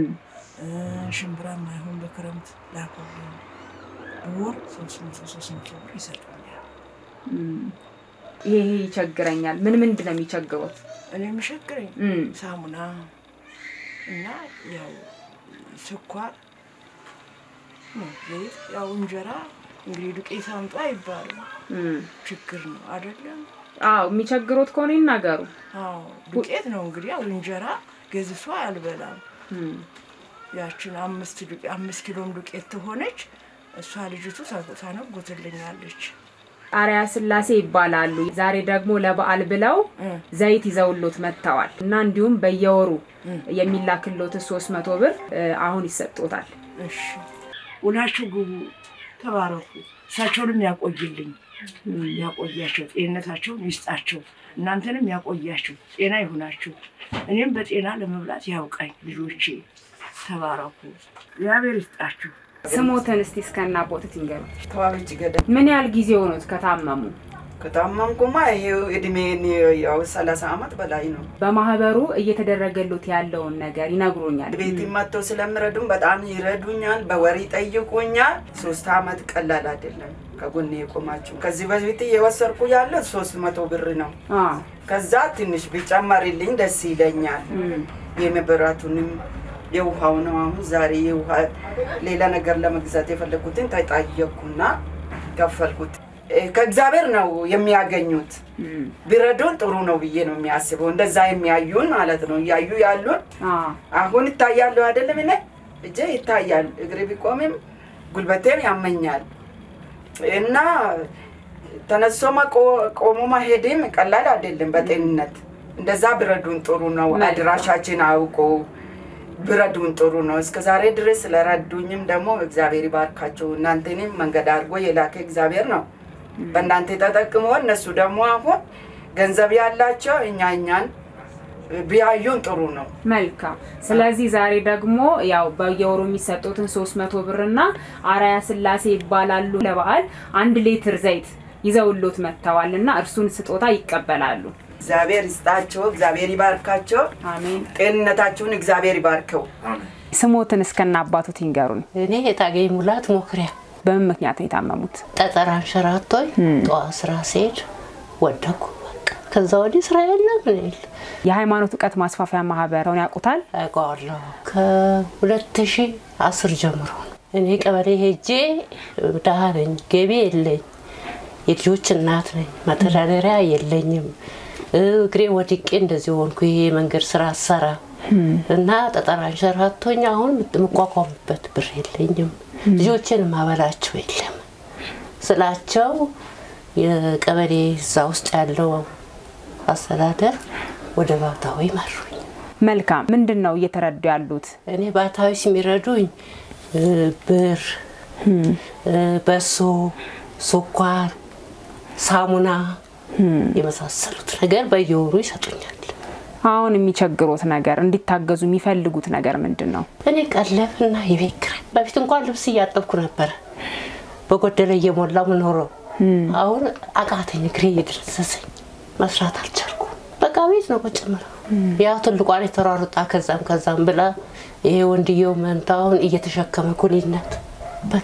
ሽምብራም አይሆን በክረምት ላኩልኝ። በወር ሶስት መቶ ሶስት መቶ ብር ይሰጡኛል። ይሄ ይቸግረኛል። ምን ምንድን ነው የሚቸግሩት? እኔ የሚቸግረኝ ሳሙና እና ያው ስኳር ነው። ዘይት ያው እንጀራ እንግዲህ ዱቄት አምጡ አይባልም። ችግር ነው አይደለም? አዎ የሚቸግሩት ከሆነ ይናገሩ። አዎ ዱቄት ነው እንግዲህ ያው እንጀራ ገዝቶ አልበላም። ያችን አምስት አምስት ኪሎም ዱቄት ትሆነች እሷ ልጅቱ ታነጉትልኛለች። ቃሪያ ስላሴ ይባላሉ። ዛሬ ደግሞ ለበዓል ብለው ዘይት ይዘውሎት መጥተዋል እና እንዲሁም በየወሩ የሚላክሎት ሶስት መቶ ብር አሁን ይሰጦታል። እሺ ውላችሁ ግቡ፣ ተባረኩ። እሳቸውንም ያቆይልኝ፣ ያቆያቸው፣ ጤንነታቸውን ይስጣቸው፣ እናንተንም ያቆያችሁ፣ ጤና ይሁናችሁ። እኔም በጤና ለመብላት ያውቃኝ። ልጆቼ ተባረኩ፣ እግዚአብሔር ይስጣችሁ። ስሞትን እስቲ እስከና ቦትት ይንገሩ። ተዋበች ገዳ ምን ያህል ጊዜ ሆኖት ከታመሙ? ከታመምኩማ ይሄው እድሜን ያው ሰላሳ አመት በላይ ነው። በማህበሩ እየተደረገሉት ያለውን ነገር ይነግሩኛል። ቤት መጥተው ስለምረዱም በጣም ይረዱኛል። በወሬ ይጠይቁኛል። ሶስት አመት ቀላል አይደለም ከጎኔ የቆማችሁ። ከዚህ በፊት የወሰድኩ ያለ ሶስት መቶ ብር ነው። ከዛ ትንሽ ቢጨመርልኝ ደስ ይለኛል። የመብራቱንም የውሃው ነው። አሁን ዛሬ የውሃ ሌላ ነገር ለመግዛት የፈለጉትን ተጠየቅኩና ከፈልኩት። እ፣ ከእግዚአብሔር ነው የሚያገኙት። ቢረዱን ጥሩ ነው ብዬ ነው የሚያስበው። እንደዛ የሚያዩን ማለት ነው እያዩ ያሉን አሁን ይታያሉ አይደለም? እኔ እጄ ይታያል፣ እግሬ ቢቆምም ጉልበቴም ያመኛል እና ተነሶ መቆ- ቆሞ መሄድም ቀላል አይደለም በጤንነት። እንደዛ ቢረዱን ጥሩ ነው። አድራሻችን አውቆ ቢረዱን ጥሩ ነው። እስከ ዛሬ ድረስ ስለረዱኝም ደግሞ እግዚአብሔር ይባርካቸው። እናንተንም መንገድ አድርጎ የላከ እግዚአብሔር ነው። በእናንተ ተጠቅሞ እነሱ ደግሞ አሁን ገንዘብ ያላቸው እኛ እኛን ቢያዩን ጥሩ ነው። መልካም። ስለዚህ ዛሬ ደግሞ ያው በየወሩ የሚሰጡትን ሶስት መቶ ብርና አራያ ስላሴ ይባላሉ ለበዓል አንድ ሊትር ዘይት ይዘውሎት መጥተዋል እና እርሱን ስጦታ ይቀበላሉ። እግዚአብሔር ይስጣቸው፣ እግዚአብሔር ይባርካቸው። አሜን። ጤንነታችሁን እግዚአብሔር ይባርከው። ስሞትን እስከና አባቱት ይንገሩን። እኔ የታገኝ ሙላት ሞክሪያ በምን ምክንያት ነው የታመሙት? ጠጠር አንሸራቶኝ ጠዋት ስራ ስሄድ ወደኩ። በቃ ከዛ ወዲህ ስራ የለ ምን የለ። የሃይማኖት እውቀት ማስፋፊያ ማህበረውን ያውቁታል? አውቀዋለሁ። ከሁለት ሺህ አስር ጀምሮ ነው። እኔ ቀበሌ ሄጄ ድሀ ነኝ፣ ገቢ የለኝ፣ የልጆች እናት ነኝ፣ መተዳደሪያ የለኝም። እግሬ ወድቄ እንደዚህ ሆንኩ። ይሄ የመንገድ ስራ አሰራ እና ጠጠር አንሸራቶኝ አሁን የምቋቋምበት ብር የለኝም። ልጆችን ማበላቸው የለም ስላቸው የቀበሌ እዛ ውስጥ ያለው አስተዳደር ወደ ባታዊ መሩኝ። መልካም። ምንድን ነው እየተረዱ ያሉት? እኔ ባታዊ የሚረዱኝ እ፣ ብር፣ እ፣ በሶ፣ ስኳር፣ ሳሙና የመሳሰሉት ነገር በየወሩ ይሰጡኛል። አሁን የሚቸግሮት ነገር እንዲታገዙ የሚፈልጉት ነገር ምንድን ነው? እኔ ቀለብና የቤት ኪራይ በፊት እንኳን ልብስ እያጠብኩ ነበረ በጎደለ እየሞላው ምኖረው። አሁን አቃተኝ፣ እግሬ እየደረሰሰኝ መስራት አልቻልኩ። በቃ ቤት ነው ቁጭ የምለው። ያው ትልቋን የተሯሩጣ ከዛም ከዛም ብላ ይሄ ወንድየው መንታውን እየተሸከመ ኩሊነት በቃ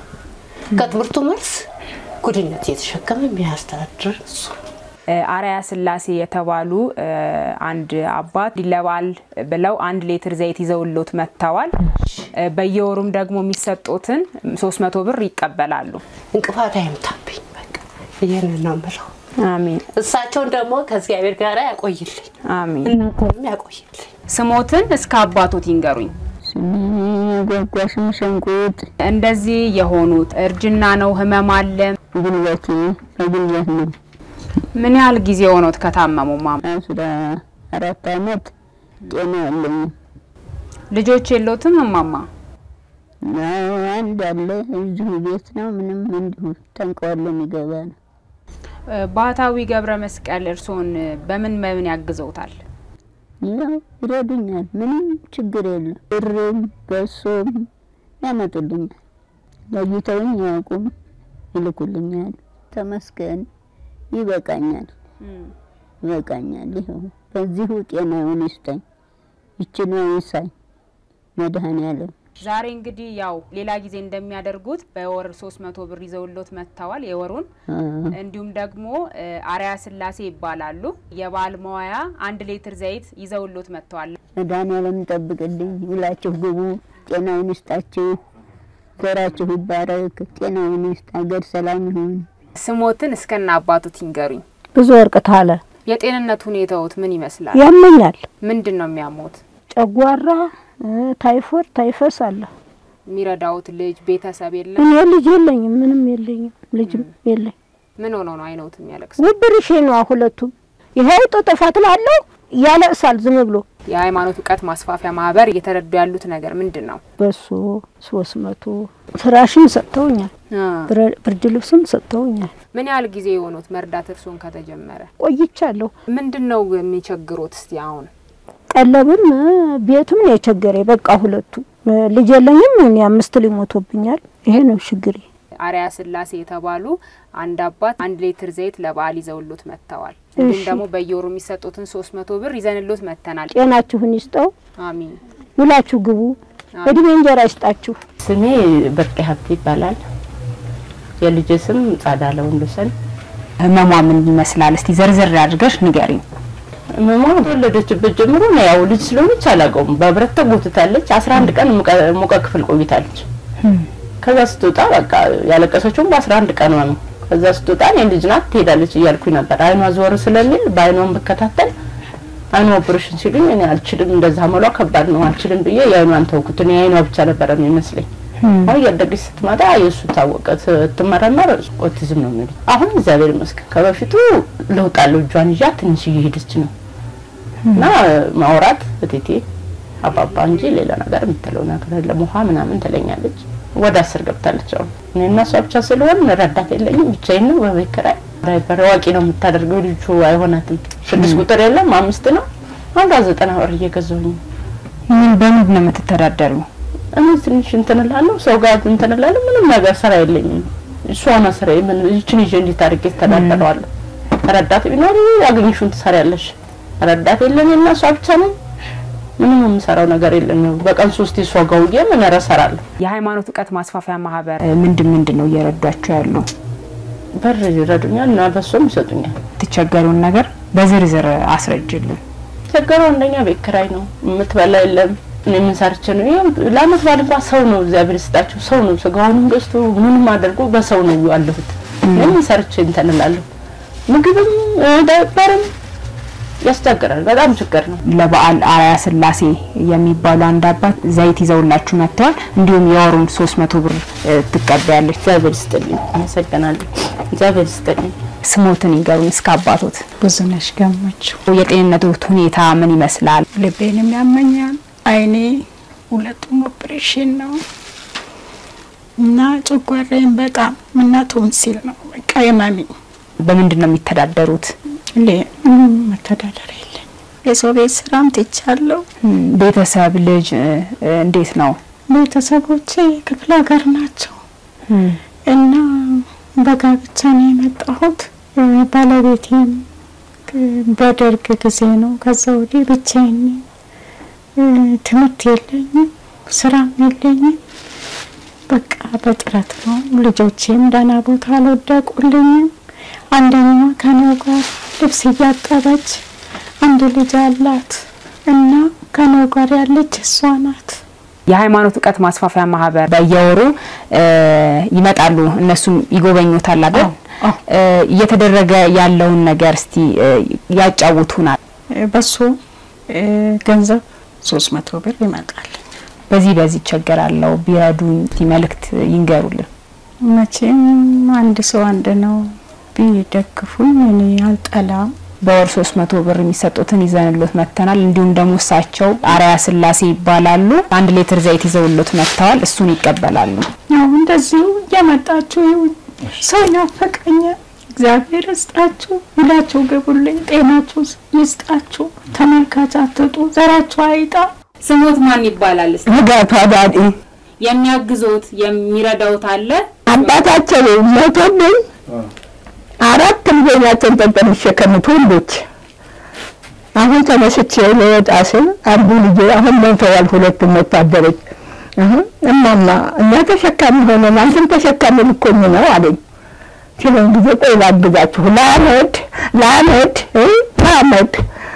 ከትምህርቱ መልስ ጉድነት እየተሸከመ የሚያስተዳድር እሱ ነው። እ፣ አርአያ ስላሴ የተባሉ እ፣ አንድ አባት ለበዓል ብለው አንድ ሌትር ዘይት ይዘውሎት መጥተዋል። እ፣ በየወሩም ደግሞ የሚሰጡትን ሶስት መቶ ብር ይቀበላሉ። እንቅፋት አይምታብኝ። በቃ ይህንን ነው የምለው። አሜን። እሳቸውን ደግሞ ከእግዚአብሔር ጋር ያቆይልኝ፣ አሜን። እናንተንም ያቆይልኝ። ስሞትን እስከ አባቶት ይንገሩኝ። ጓጓሽም ሸንቁጥ እንደዚህ የሆኑት እርጅና ነው፣ ህመም አለ። ጉልበቴ በጉልበት ነው። ምን ያህል ጊዜ ሆኖት ከታመሙ? ማማ አስራ አራት አመት ጤና የለኝም። ልጆች የሎትም? እማማ አዎ፣ አንድ አለ እዚሁ ቤት ነው። ምንም እንዲሁ ተንቀዋሎ የሚገባ ነው። እ፣ ባህታዊ ገብረ መስቀል እርስዎን በምን በምን ያግዘውታል? ያው ይረዱኛል። ምንም ችግር የለም። ብርም በሶም ያመጡልኛል። ለይተውኝ አያውቁም፣ ይልኩልኛል። ተመስገን ይበቃኛል፣ ይበቃኛል። ይኸው በዚሁ ጤናውን ይስጠኝ፣ ይችኑ ይሳኝ መድኃኔዓለም ዛሬ እንግዲህ ያው ሌላ ጊዜ እንደሚያደርጉት በወር ሶስት መቶ ብር ይዘውሎት መጥተዋል የወሩን። እንዲሁም ደግሞ እ፣ አርአያ ስላሴ ይባላሉ። የበዓል መዋያ አንድ ሊትር ዘይት ይዘውሎት መጥተዋል። መድኃኔዓለም ይጠብቅልኝ፣ ይላችሁ ግቡ፣ ጤናውን ይስጣችሁ፣ ዘራችሁ ይባረክ፣ ጤናውን ይስጥ፣ ሀገር ሰላም ይሁን። ስሞትን እስከና አባቱት ይንገሩኝ። ብዙ ወርቅ ታለ የጤንነት ሁኔታዎት ምን ይመስላል? ያመኛል። ምንድን ነው የሚያሞት? ጨጓራ፣ እ፣ ታይፎድ፣ ታይፈስ አለ። የሚረዳውት ልጅ ቤተሰብ የለም? እኔ ልጅ የለኝም፣ ምንም የለኝም፣ ልጅም የለኝ። ምን ሆኖ ነው አይነውት የሚያለቅስ? ውብርሽ ነዋ ሁለቱም። ይኸው ጥጥፈት ላለው ያለቅሳል ዝም ብሎ። የሃይማኖት እውቀት ማስፋፊያ ማህበር እየተረዱ ያሉት ነገር ምንድን ነው? በሱ ሶስት መቶ ፍራሽም ሰጥተውኛል፣ ብረ- ብርድ ልብስም ሰጥተውኛል። ምን ያህል ጊዜ የሆኑት መርዳት እርስዎን ከተጀመረ? ቆይቻለሁ። ምንድን ነው የሚቸግሮት? እስቲ አሁን ቀለብም እ፣ ቤትም ነው የቸገረ። በቃ ሁለቱ እ፣ ልጅ የለኝም። እኔ አምስት ሊሞቶብኛል። ይሄ ነው ችግሬ። አርያ ስላሴ የተባሉ አንድ አባት አንድ ሊትር ዘይት ለበዓል ይዘውሎት መጥተዋል። እንዲሁም እሺ። ደግሞ በየወሩ የሚሰጡትን ሶስት መቶ ብር ይዘንሎት መጥተናል። ጤናችሁን ይስጠው፣ አሚን። ውላችሁ ግቡ፣ እድሜ እንጀራ ይስጣችሁ። ስሜ ብርቅ ሀብት ይባላል። የልጅ ስም ጻዳለ ወንዶሰን። ህመሟ ምን ይመስላል? እስቲ ዘርዘር አድርገሽ ንገሪኝ። ህመሟ ተወለደችበት ጀምሮ ነው። ያው ልጅ ስለሆነች አላውቀውም። በብረት ተጎትታለች። አስራ አንድ ቀን ሙቀ- ሙቀ ክፍል ቆይታለች። ከዛ ስትወጣ በቃ ያለቀሰችውም በአስራ አንድ ቀኗ ነው። ከዛ ስትወጣ እኔ ልጅ ናት ትሄዳለች እያልኩኝ ነበር። አይኗ ዞር ስለሚል በአይኗን ብከታተል አይኗ ኦፕሬሽን ሲሉኝ እኔ አልችልም፣ እንደዛ መሏ ከባድ ነው አልችልም ብዬ የአይኗን ተውኩት። እኔ የአይኗ ብቻ ነበረ የሚመስለኝ። አሁን እያደገች ስትመጣ የእሱ ታወቀ። ስትመረመር ኦቲዝም ነው የሚሉት። አሁን እግዚአብሔር ይመስገን ከበፊቱ ለውጥ አለው። እጇን ይዣ ትንሽ እየሄደች ነው እና ማውራት እቴቴ አባባ እንጂ ሌላ ነገር የምትለው ነገር የለም። ውሃ ምናምን ትለኛለች። ወደ አስር ገብታለች። አሁን እኔ እና እሷ ብቻ ስለሆን ረዳት የለኝም። ብቻዬን ነው በቤት ኪራይ ዳይፐር አዋቂ ነው የምታደርገው። ልጁ አይሆናትም። ስድስት ቁጥር የለም አምስት ነው። አንዷ ዘጠና ብር እየገዛሁኝ ነው። ምን በምንድን ነው የምትተዳደሩ? እኔ ትንሽ እንትን እላለሁ፣ ሰው ጋር እንትን እላለሁ። ምንም ነገር ስራ የለኝም። እሷ ነው ስራ ምን ይችን ይዤ እንዴት አድርጌ ተዳደረዋለሁ? ረዳት ቢኖር ያገኘሽውን ትሰሪያለሽ። ረዳት የለኝ እና እሷ ብቻ ነኝ። ምንም የምሰራው ነገር የለም። በቀን ሶስት እሷ ጋር ውዬ ምን እሰራለሁ? የሃይማኖት እውቀት ማስፋፊያ ማህበር ምንድን ምንድን ነው እየረዷቸው ያሉ? በር ይረዱኛል እና በሶም ይሰጡኛል። ትቸገሩን ነገር በዝርዝር አስረጅልን። ቸገሩ አንደኛ ቤት ኪራይ ነው፣ የምትበላ የለም። እኔ ምን ሰርቼ ነው? ይኸው ለአመት በዓል እንኳን ሰው ነው እግዚአብሔር ይስጣቸው፣ ሰው ነው ስጋውንም ገዝቶ ምንም አድርጎ በሰው ነው ያለሁት። እኔ ምን ሰርቼ እንትን እላለሁ? ምግብም ዳይፐርም ያስቸግራል። በጣም ችግር ነው። ለበዓል አርያ ስላሴ የሚባሉ አንድ አባት ዘይት ይዘውላችሁ መጥተዋል። እንዲሁም የወሩን ሶስት መቶ ብር እ፣ ትቀበያለች። እግዚአብሔር ይስጥልኝ፣ አመሰግናለሁ። እግዚአብሔር ይስጥልኝ። ስሞትን ይገሩን እስከ አባቶት። ብዙነሽ ገመችው። የጤንነቶት ሁኔታ ምን ይመስላል? ልቤንም ያመኛል፣ አይኔ ሁለቱም ኦፕሬሽን ነው እና ጨጓራዬን በጣም እና ቶንሲል ነው በቃ የማሚ በምንድን ነው የሚተዳደሩት? ሌ- ምንም መተዳደሪያ የለኝ። የሰው ቤት ስራም ትቻለሁ። ቤተሰብ ልጅ እ፣ እ፣ እንዴት ነው? ቤተሰቦቼ ክፍለ ሀገር ናቸው እና በጋብቻ ነው የመጣሁት። እ፣ ባለቤቴም እ፣ በደርግ ጊዜ ነው። ከዛ ወዲህ ብቻዬን ነኝ። እ፣ ትምህርት የለኝም፣ ስራም የለኝም። በቃ በጥረት ነው። ልጆቼም ደህና ቦታ አልወደቁልኝም። አንደኛዋ ከኔው ጋር ልብስ እያጠበች አንድ ልጅ አላት እና ከኔው ጋር ያለች እሷ ናት። የሃይማኖት እውቀት ማስፋፊያ ማህበር በየወሩ እ፣ ይመጣሉ፣ እነሱም ይጎበኙታል አይደል? እ፣ እየተደረገ ያለውን ነገር እስቲ እ፣ ያጫውቱናል። እ፣ በሱ እ፣ ገንዘብ ሶስት መቶ ብር ይመጣል። በዚህ በዚህ ይቸገራለሁ ቢረዱኝ እስቲ መልእክት ይንገሩልን። መቼም አንድ ሰው አንድ ነው። ቢደግፉኝ እኔ አልጠላም። በወር ሶስት መቶ ብር የሚሰጡትን ይዘንሎት መጥተናል። እንዲሁም ደግሞ እሳቸው አርያ ስላሴ ይባላሉ። አንድ ሊትር ዘይት ይዘውሎት መጥተዋል። እሱን ይቀበላሉ። ያው እንደዚሁ እየመጣችሁ ይሁን ሰው ይናፈቀኛል። እግዚአብሔር ይስጣችሁ፣ ሁላችሁ ግቡልኝ፣ ጤናችሁ ይስጣችሁ። ተመልካች አትጡ፣ ዘራችሁ አይጣ። ስሞት ማን ይባላል? እስቲ ንጋቱ አዳዲ የሚያግዞት የሚረዳውት አለ? አባታቸው ሞቶብኝ አራት ልጆቻቸውን ጠጠር የሚሸከሙት ወንዶች። አሁን ተነስቼ ልወጣ ስል አንዱ ልጄ አሁን ሞተዋል፣ ሁለቱም ወታደሮች። አሁን እማማ እኛ ተሸካሚ ሆነን አንተም ተሸካሚ ልኮኝ ነው አለኝ። ሲለኝ ጊዜ ቆይ ላግዛችሁ፣ ላመድ ላመድ እ ላመድ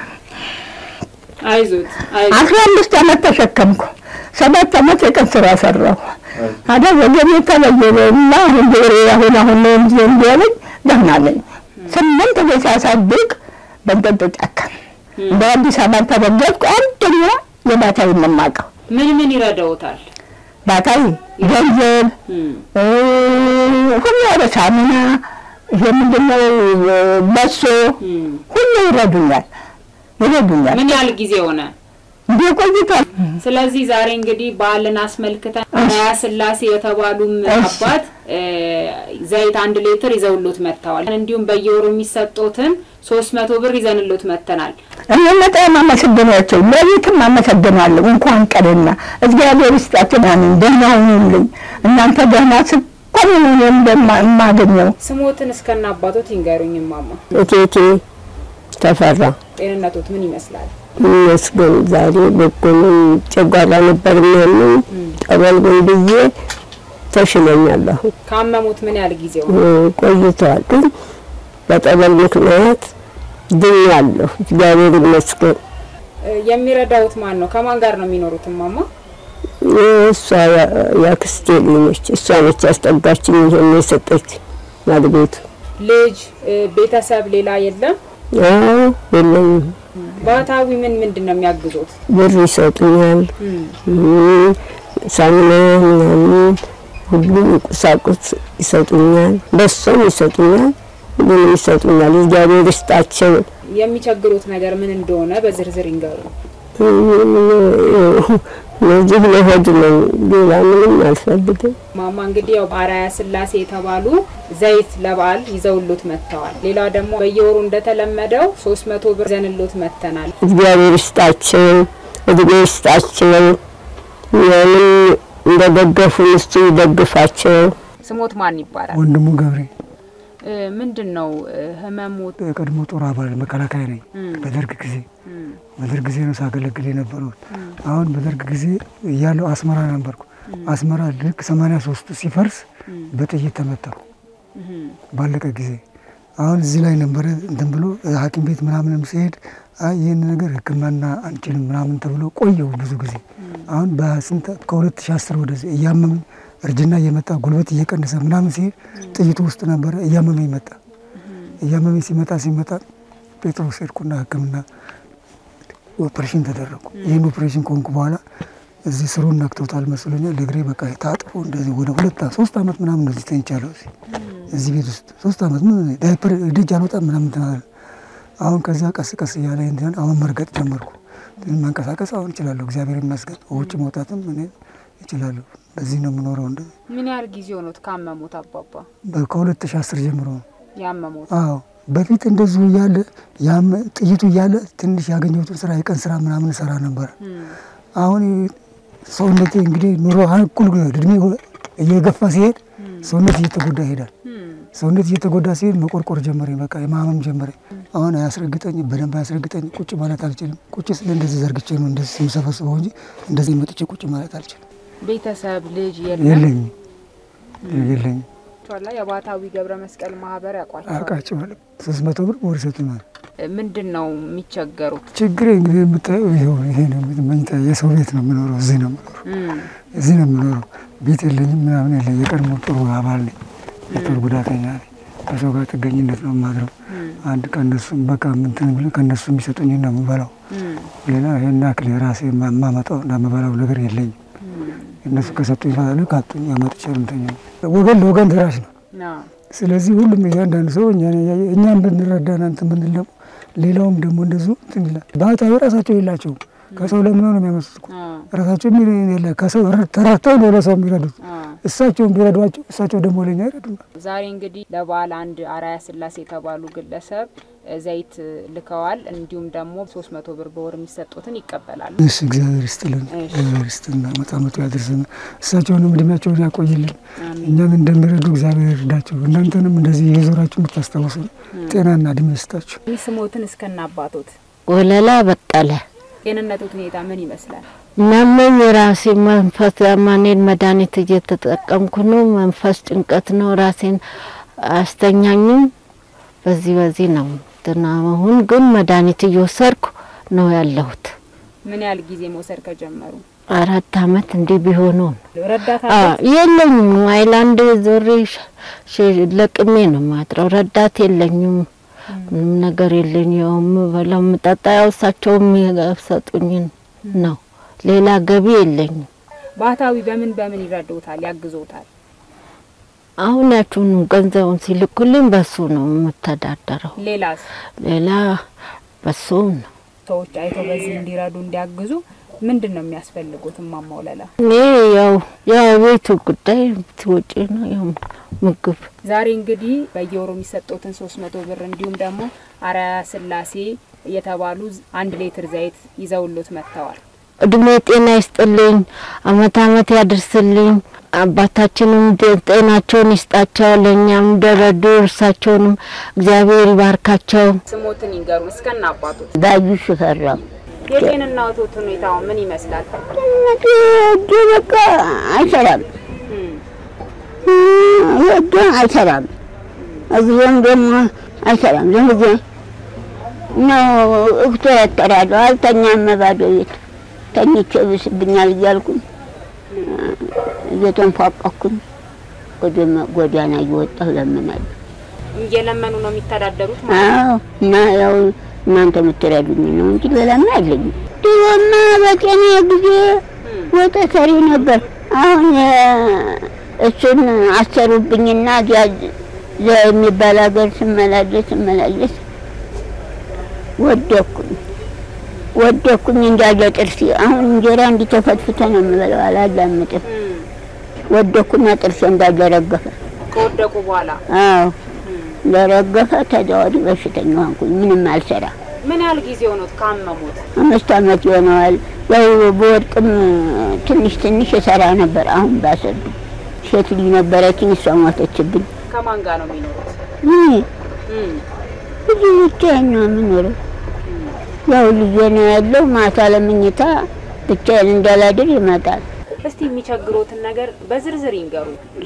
አይዞት አስራ አምስት ዓመት ተሸከምኩ። ሰባት ዓመት የቀን ስራ ሰራሁ። አደ ወገቤ ተበየበ እና አሁን ጆሮ አሁን አሁን ነው እንጂ እንዲያለኝ ደህና ነኝ። ስምንት ቤት ሳሳድግ በንጠጦ ጫካ እንደ አዲስ አበባ ተበገዝኩ። አንደኛ የባታዊ የማውቀው ምን ምን ይረዳውታል? ባታዊ ገንዘብ እ፣ ሁሉ ወደ ሳሙና ይሄ ምንድነው በሶ ሁሉ ይረዱኛል ይረዱኛል። ምን ያህል ጊዜ ሆነ? እንዴ ቆይቷል። ስለዚህ ዛሬ እንግዲህ በዓልን አስመልክተን አርያ ስላሴ የተባሉም አባት እ፣ ዘይት አንድ ሊትር ይዘውሎት መጥተዋል። እንዲሁም በየወሩ የሚሰጡትን ሶስት መቶ ብር ይዘንሎት መጥተናል። እኔ በጣም አመሰግናቸው፣ ለቤትም አመሰግናለሁ። እንኳን ቀደና እግዚአብሔር ይስጣቸው። ያንን ደህና ሁኑልኝ። እናንተ ደህና ስኳ በጣም ነው እንደማ- የማገኘው። ስሞትን እስከነ አባቶት ይንገሩኝ እማማ። እቴቴ ተፈራ ጤንነቶት ምን ይመስላል? ይመስገን ዛሬ በጎንም ጨጓራ ነበር የሚያመኝ ጠበል ግን ብዬ ተሽሎኛል። አሁን ካመሙት ምን ያህል ጊዜው እ፣ ነው? ቆይተዋል ግን በጠበል ምክንያት ድኛለሁ። እግዚአብሔር ይመስገን። እ፣ የሚረዳውት ማን ነው? ከማን ጋር ነው የሚኖሩት እማማ? እሷ ያ- ያክስቴ ልጅ ነች። እሷ ነች ያስጠጋችኝ ይሄን የሰጠች ማግቤቱ ልጅ እ፣ ቤተሰብ ሌላ የለም? አዎ የለኝም። ባህታዊ ምን ምንድን ነው የሚያግዙት? ብር ይሰጡኛል፣ እም፣ እም፣ ሳሙና ምናምን ሁሉም ቁሳቁስ ይሰጡኛል፣ በሶም ይሰጡኛል፣ ሁሉንም ይሰጡኛል። እግዚአብሔር ይስጣቸው። የሚቸግሩት ነገር ምን እንደሆነ በዝርዝር ይንገሩ። እነዚህ ለሆድ ነው፣ ሌላ ምንም አልፈልግም። ማማ እንግዲህ ያው አርአያ ስላሴ የተባሉ ዘይት ለበዓል ይዘውሎት መጥተዋል። ሌላ ደግሞ በየወሩ እንደተለመደው ሶስት መቶ ብር ዘንሎት መጥተናል። እግዚአብሔር ይስጣቸው፣ እድሜ ይስጣቸው። ያንን እንደደገፉን እሱ ይደግፋቸው። ስሞት ማን ይባላል? ወንድሙ ገብሬ እ፣ ምንድን ነው እ፣ ህመሙት? የቀድሞ ጦር አባል መከላከያ ነኝ። እም፣ በደርግ ጊዜ እም፣ በደርግ ጊዜ ነው ሳገለግል የነበረው። አሁን በደርግ ጊዜ እያለሁ አስመራ ነበርኩ። አስመራ ልክ ሰማንያ ሶስት ሲፈርስ በጥይት ተመታሁ እም፣ ባለቀ ጊዜ። አሁን እዚህ ላይ ነበረ እንትን ብሎ ሐኪም ቤት ምናምንም ሲሄድ አይ ይህን ነገር ሕክምና አንችልም ምናምን ተብሎ ቆየው ብዙ ጊዜ። አሁን በስንት ከ2010 ወደዚህ እያመመኝ እርጅና እየመጣ ጉልበት እየቀነሰ ምናምን ሲሄድ ጥይቱ ውስጥ ነበረ እያመመኝ መጣ። እያመመኝ ሲመጣ ሲመጣ ጴጥሮስ ሄድኩና ሕክምና ኦፕሬሽን ተደረጉ። ይህን ኦፕሬሽን ከሆንኩ በኋላ እዚህ ስሩን ነክቶታል መስሎኛል። ለእግሬ በቃ ታጥፎ እንደዚህ ወደ ሁለት ሶስት አመት ምናምን እንደዚህ ተኝቻለሁ። እዚህ እዚህ ቤት ውስጥ ሶስት አመት ምን ዳይፐር ደጅ አልወጣም ምናምን ትናለ። አሁን ከዛ ቀስ ቀስ እያለ እንትን አሁን መርገጥ ጀመርኩ። መንቀሳቀስ አሁን እችላለሁ፣ እግዚአብሔር ይመስገን። ውጭ መውጣትም እኔ እችላለሁ። በዚህ ነው የምኖረው። እንደ ምን ያህል ጊዜ ሆኖት ካመሙት አባባ ከሁለት ሺህ አስር ጀምሮ ነው። ያመሙት? አዎ በፊት እንደዚሁ እያለ ያም ጥይቱ እያለ ትንሽ ያገኘሁትን ስራ የቀን ስራ ምናምን ሰራ ነበር። አሁን ሰውነቴ እንግዲህ ኑሮ እኩል እድሜ እየገፋ ሲሄድ ሰውነት እየተጎዳ ይሄዳል። ሰውነት እየተጎዳ ሲሄድ መቆርቆር ጀመረኝ። በቃ የማመም ጀመረኝ። አሁን አያስረግጠኝ፣ በደንብ አያስረግጠኝ። ቁጭ ማለት አልችልም። ቁጭ ስለ እንደዚህ ዘርግቼ ነው እንደዚህ የምሰበስበው እንጂ እንደዚህ መጥቼ ቁጭ ማለት አልችልም። ቤተሰብ ልጅ የለም? የለኝም የለኝም። ቸዋላ የባህታዊ ገብረ መስቀል ማህበር ያውቋቸዋል? አውቃቸዋለሁ። ሶስት መቶ ብር በወር ይሰጡናል። ምንድን ነው የሚቸገሩት? ችግሬ እንግዲህ የምታየው ይኸው ይሄ ነው። መኝታ የሰው ቤት ነው የምኖረው። እዚህ ነው የምኖረው። እም፣ እዚህ ነው የምኖረው። ቤት የለኝም ምናምን የለኝ። የቀድሞ ጥሩ አባል ነኝ። የጦር ጉዳተኛ ነኝ። ከሰው ጋር ጥገኝነት ነው የማድረው። አንድ ከእነሱም በቃ ምንትን ብለ ከእነሱ የሚሰጡኝ ነው የምበላው። ሌላ ይህን ያክል የራሴ የማመጣው እና የምበላው ነገር የለኝም። እነሱ ከሰጡኝ ይፈታሉ፣ ካጡኝ አመጥቼ እንተኛ። ወገን ለወገን ደራሽ ነው። አዎ። ስለዚህ ሁሉም እያንዳንዱ ሰው እኛን እያየ እኛን ብንረዳ እናንተ ብንል ደግሞ ሌላውም ደግሞ እንደዚሁ እንትን ይላል። ባህታዊ ራሳቸው የላቸውም። ከሰው ለምነው ነው የሚያመጡት እኮ ራሳቸው የሚል የለ ከሰው ተራተው ነው ለሰው የሚረዱት። እሳቸውን ቢረዷቸው እሳቸው ደግሞ ለኛ ይረዱናል። ዛሬ እንግዲህ ለበዓል አንድ አርአያ ስላሴ የተባሉ ግለሰብ እ፣ ዘይት ልከዋል። እንዲሁም ደግሞ ሶስት መቶ ብር በወር የሚሰጡትን ይቀበላሉ። እሺ እግዚአብሔር ይስጥልን፣ እግዚአብሔር ይስጥልና መጣ መቶ ያድርስን። እሳቸውንም እድሜያቸውን ያቆይልን። እኛን እንደሚረዱ እግዚአብሔር ይርዳቸው። እናንተንም እንደዚህ የዞራችሁ የምታስታውሱ ጤናና እድሜ ይስጣችሁ። ስሞትን እስከነ አባቶት ወለላ በቀለ ጤንነቶት ሁኔታ ምን ይመስላል? ናመኝ የራሴ መንፈስ ያማኔን መድኃኒት እየተጠቀምኩ ነው። መንፈስ ጭንቀት ነው። ራሴን አስተኛኝም። በዚህ በዚህ ነው እንትና አሁን ግን መድኃኒት እየወሰድኩ ነው ያለሁት። ምን ያህል ጊዜ መውሰድ ከጀመሩ? አራት አመት እንዲህ ቢሆኑ ረዳት አ አለዎት? የለኝም። አይላንድ ዞሬ ሽ- ሽ- ለቅሜ ነው ማድረው። ረዳት የለኝም። ምንም ነገር የለኝ። ያው የምበላው የምጠጣ ያው እሳቸው የሚሰጡኝን ነው። ሌላ ገቢ የለኝም። ባህታዊ በምን በምን ይረዱታል፣ ያግዞታል? አሁን ያችሁን ገንዘቡን ሲልኩልኝ በሱ ነው የምተዳደረው። ሌላስ ሌላ በሱ ነው። ሰዎች አይተው በዚህ እንዲረዱ እንዲያግዙ ምንድን ነው የሚያስፈልጉት? እማማ ወለላ እኔ ያው ያው የቤቱ ጉዳይ ትወጪ ነው ያው ምግብ ዛሬ እንግዲህ በየወሩ የሚሰጡትን ሶስት መቶ ብር እንዲሁም ደግሞ አርአያ ስላሴ የተባሉ አንድ ሌትር ዘይት ይዘውሎት መጥተዋል። እድሜ ጤና ይስጥልኝ፣ አመት አመት ያድርስልኝ። አባታችንም ጤናቸውን ይስጣቸው፣ ለእኛም እንደረዱ እርሳቸውንም እግዚአብሔር ይባርካቸው። ስሞትን ይንገሩን እስከነ አባቱ። ባዩሽ ፈራው የጤንነትዎት ሁኔታው ምን ይመስላል? እጄ በቃ አይሰራም፣ እጄ አይሰራም፣ እግሬም ደግሞ አይሰራም። ዝም ብዬ ነው እግተረተራለሁ። አልተኛም ባዶ ቤት ተኝቼ ብስብኛል እያልኩኝ እየተንፏቀኩኝ ጎዳና እየወጣሁ ለምናለሁ። እየለመኑ ነው የሚተዳደሩት አዎ እና ያው እናንተ የምትረዱኝ ነው እንጂ ሌላ ምን አለኝ። ድሮማ በጤና ጊዜ ወጥ ሰሪ ነበር። አሁን እሱን አሰሩብኝና እዚያ እዚያ የሚባል ሀገር ስመላለስ ስመላለስ ወደኩኝ ወደኩኝ እንዳለ ጥርሴ። አሁን እንጀራ እንዲተፈትፍተ ነው የምበላው፣ አላላምጥም። ወደኩና ጥርሴ እንዳለ ረገፈ። ከወደቁ በኋላ አዎ ለረገፈ። ከዚያ ወዲህ በሽተኛ ሆንኩኝ፣ ምንም አልሰራ። ምን ያህል ጊዜ ሆኖት ካመሙት? አምስት ዓመት ይሆነዋል። ያው በወድቅም ትንሽ ትንሽ እሰራ ነበር። አሁን ባሰብኝ። ሴት ልጅ ነበረችኝ፣ እሷ ሞተችብኝ። ከማን ጋር ነው የሚኖሩት? እኔ ብዙ ብቻዬን ነው የምኖረው። ያው ልጄ ነው ያለው። ማታ ለምኝታ ብቻዬን እንዳላድር ይመጣል። እስቲ የሚቸግሮትን ነገር በዝርዝር ይንገሩ።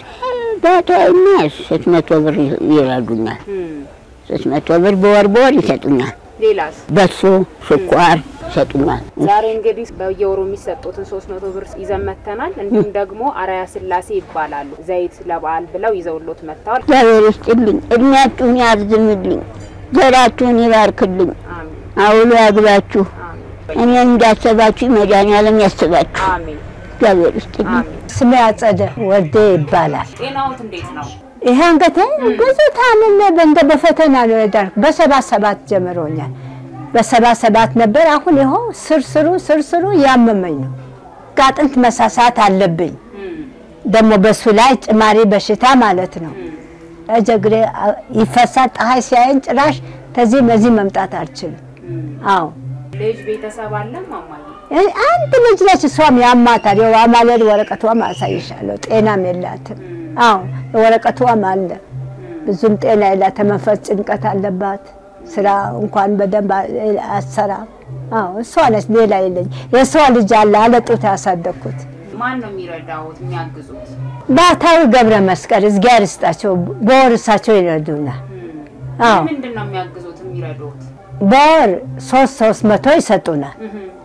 ባታይና ሶስት መቶ ብር ይረዱኛል። ሶስት መቶ ብር በወር በወር ይሰጡኛል። ሌላስ? በሶ ስኳር ይሰጡኛል። ዛሬ እንግዲህ በየወሩ የሚሰጡትን ሶስት መቶ ብር ይዘን መጥተናል። እንዲሁም ደግሞ አርአያ ስላሴ ይባላሉ። ዘይት ለበዓል ብለው ይዘውሎት መጥተዋል። እግዚአብሔር ይስጥልኝ፣ እድሜያችሁን ያርዝምልኝ፣ ዘራችሁን ይባርክልኝ፣ አውሎ ያግባችሁ። እኔን እንዳሰባችሁ መድኃኒዓለም ያስባችሁ። እግዚአብሔር ይስጥልኝ። ስሜ አጸደ ወልዴ ይባላል። ጤናዎት እንዴት ነው? ይሄ አንገቴ ብዙ ታምሜ እንደ በፈተና ነው የዳንኩት። በሰባት ሰባት ጀምሮኛል። በሰባት ሰባት ነበር። አሁን ይኸው ስርስሩ ስርስሩ ያመመኝ ነው። ከአጥንት መሳሳት አለብኝ። ደግሞ በሱ ላይ ጭማሪ በሽታ ማለት ነው። እጀግሬ ይፈሳል። ፀሐይ ሲያየን ጭራሽ ተዚህ መዚህ መምጣት አልችልም። አዎ ልጅ ቤተሰብ አለ ማማዬ? አንድ ልጅ ነች። እሷም ያማታል። ያው አማለድ ወረቀቷም አሳይሻለሁ። ጤናም የላትም። አዎ ወረቀቷም አለ። ብዙም ጤና የላት። መንፈስ ጭንቀት አለባት። ስራ እንኳን በደንብ አትሰራም። አዎ እሷ ነች። ሌላ የለኝ። የእሷ ልጅ አለ አለጡት ያሳደግኩት ማን ነው የሚረዳዎት የሚያግዙት? ባታዊ ገብረ መስቀል እግዚአብሔር ይስጣቸው። በወር እሳቸው ይረዱናል። አዎ ምንድን ነው የሚያግዙት የሚረዱት? በወር ሶስት ሶስት መቶ ይሰጡናል።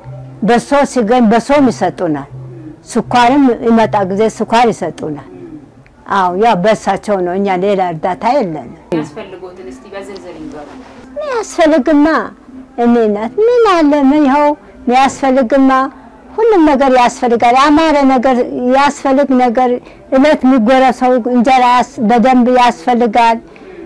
በሶ ሲገኝ በሶም ይሰጡናል። ስኳርም ይመጣ ጊዜ ስኳር ይሰጡናል። አዎ ያው በእሳቸው ነው። እኛ ሌላ እርዳታ የለንም። የሚያስፈልጎትን እስቲ በዝርዝር ይንገሩ። ሚያስፈልግማ እኔ ናት ምን አለ ምን ይኸው ሚያስፈልግማ ሁሉም ነገር ያስፈልጋል። ያማረ ነገር ያስፈልግ ነገር እለት የሚጎረሰው እንጀራ በደንብ ያስፈልጋል።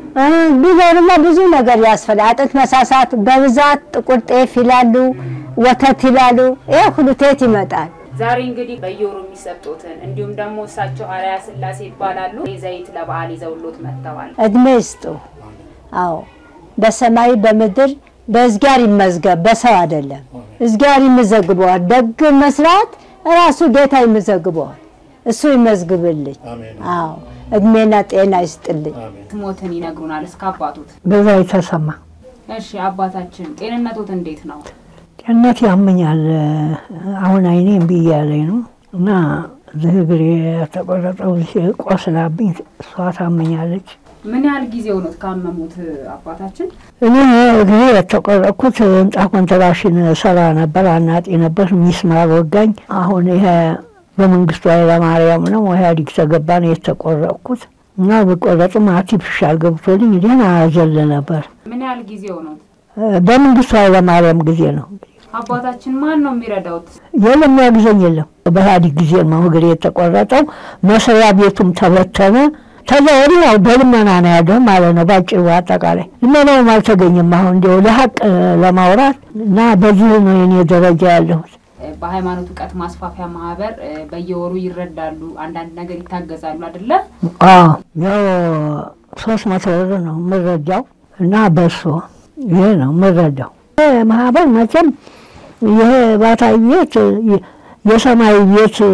ቢኖርማ ብዙ ነገር ያስፈልጋል። አጥንት መሳሳት በብዛት ጥቁር ጤፍ ይላሉ፣ ወተት ይላሉ። ይሄ ሁሉ ቴት ይመጣል። ዛሬ እንግዲህ በየወሩ የሚሰጡትን እንዲሁም ደግሞ እሳቸው አርአያ ስላሴ ይባላሉ ዘይት ለበዓል ይዘውሎት መጥተዋል። እድሜ ይስጡ። አዎ በሰማይ በምድር በእዝጋር ይመዝገብ፣ በሰው አይደለም። እዝጋር ይመዘግበዋል። ደግ መስራት ራሱ ጌታ ይመዘግበዋል። እሱ ይመዝግብልኝ። አዎ እድሜና ጤና ይስጥልኝ። ስሞትን ይነግሩናል እስከ አባቱት። በዛ የተሰማ እሺ አባታችን ጤንነቶት እንዴት ነው? ጤንነት ያመኛል። አሁን አይኔ እምቢ እያለኝ ነው እና እዚህ እግሬ የተቆረጠው ቆስላብኝ እሷ ታመኛለች። ምን ያህል ጊዜ ሆኖት ካመሙት አባታችን? እኔ እግሬ የተቆረጥኩት ህንጻ ኮንትራክሽን ሰራ ነበር፣ አናጢ ነበር። ሚስማር ወጋኝ። አሁን ይሄ በመንግስቱ ኃይለማርያም ነው ኢህአዴግ ተገባ ነው የተቆረጥኩት እና በቆረጥም አርቲፊሻል ገብቶልኝ ደህና ዘል ነበር። ምን ያህል ጊዜ ሆኖት? በመንግስቱ ኃይለማርያም ጊዜ ነው። አባታችን ማን ነው የሚረዳውት? የለም ያግዘኝ የለም። በኢህአዴግ ጊዜ ነው እግሬ የተቆረጠው። መስሪያ ቤቱም ተበተነ። ከዛ ወዲህ ያው በልመና ነው ያለው ማለት ነው። ባጭሩ አጠቃላይ ልመናውም አልተገኘም። አሁን እንዲያው ለሀቅ ለማውራት እና በዚህ ነው የኔ ደረጃ ያለሁት። በሃይማኖት እውቀት ማስፋፊያ ማህበር በየወሩ ይረዳሉ፣ አንዳንድ ነገር ይታገዛሉ አይደለ? አዎ ያው ሶስት መቶ ብር ነው የምረዳው እና በሶ ይሄ ነው የምረዳው። ማህበር መቼም ይሄ ባታዊ ቤት የሰማይ ቤት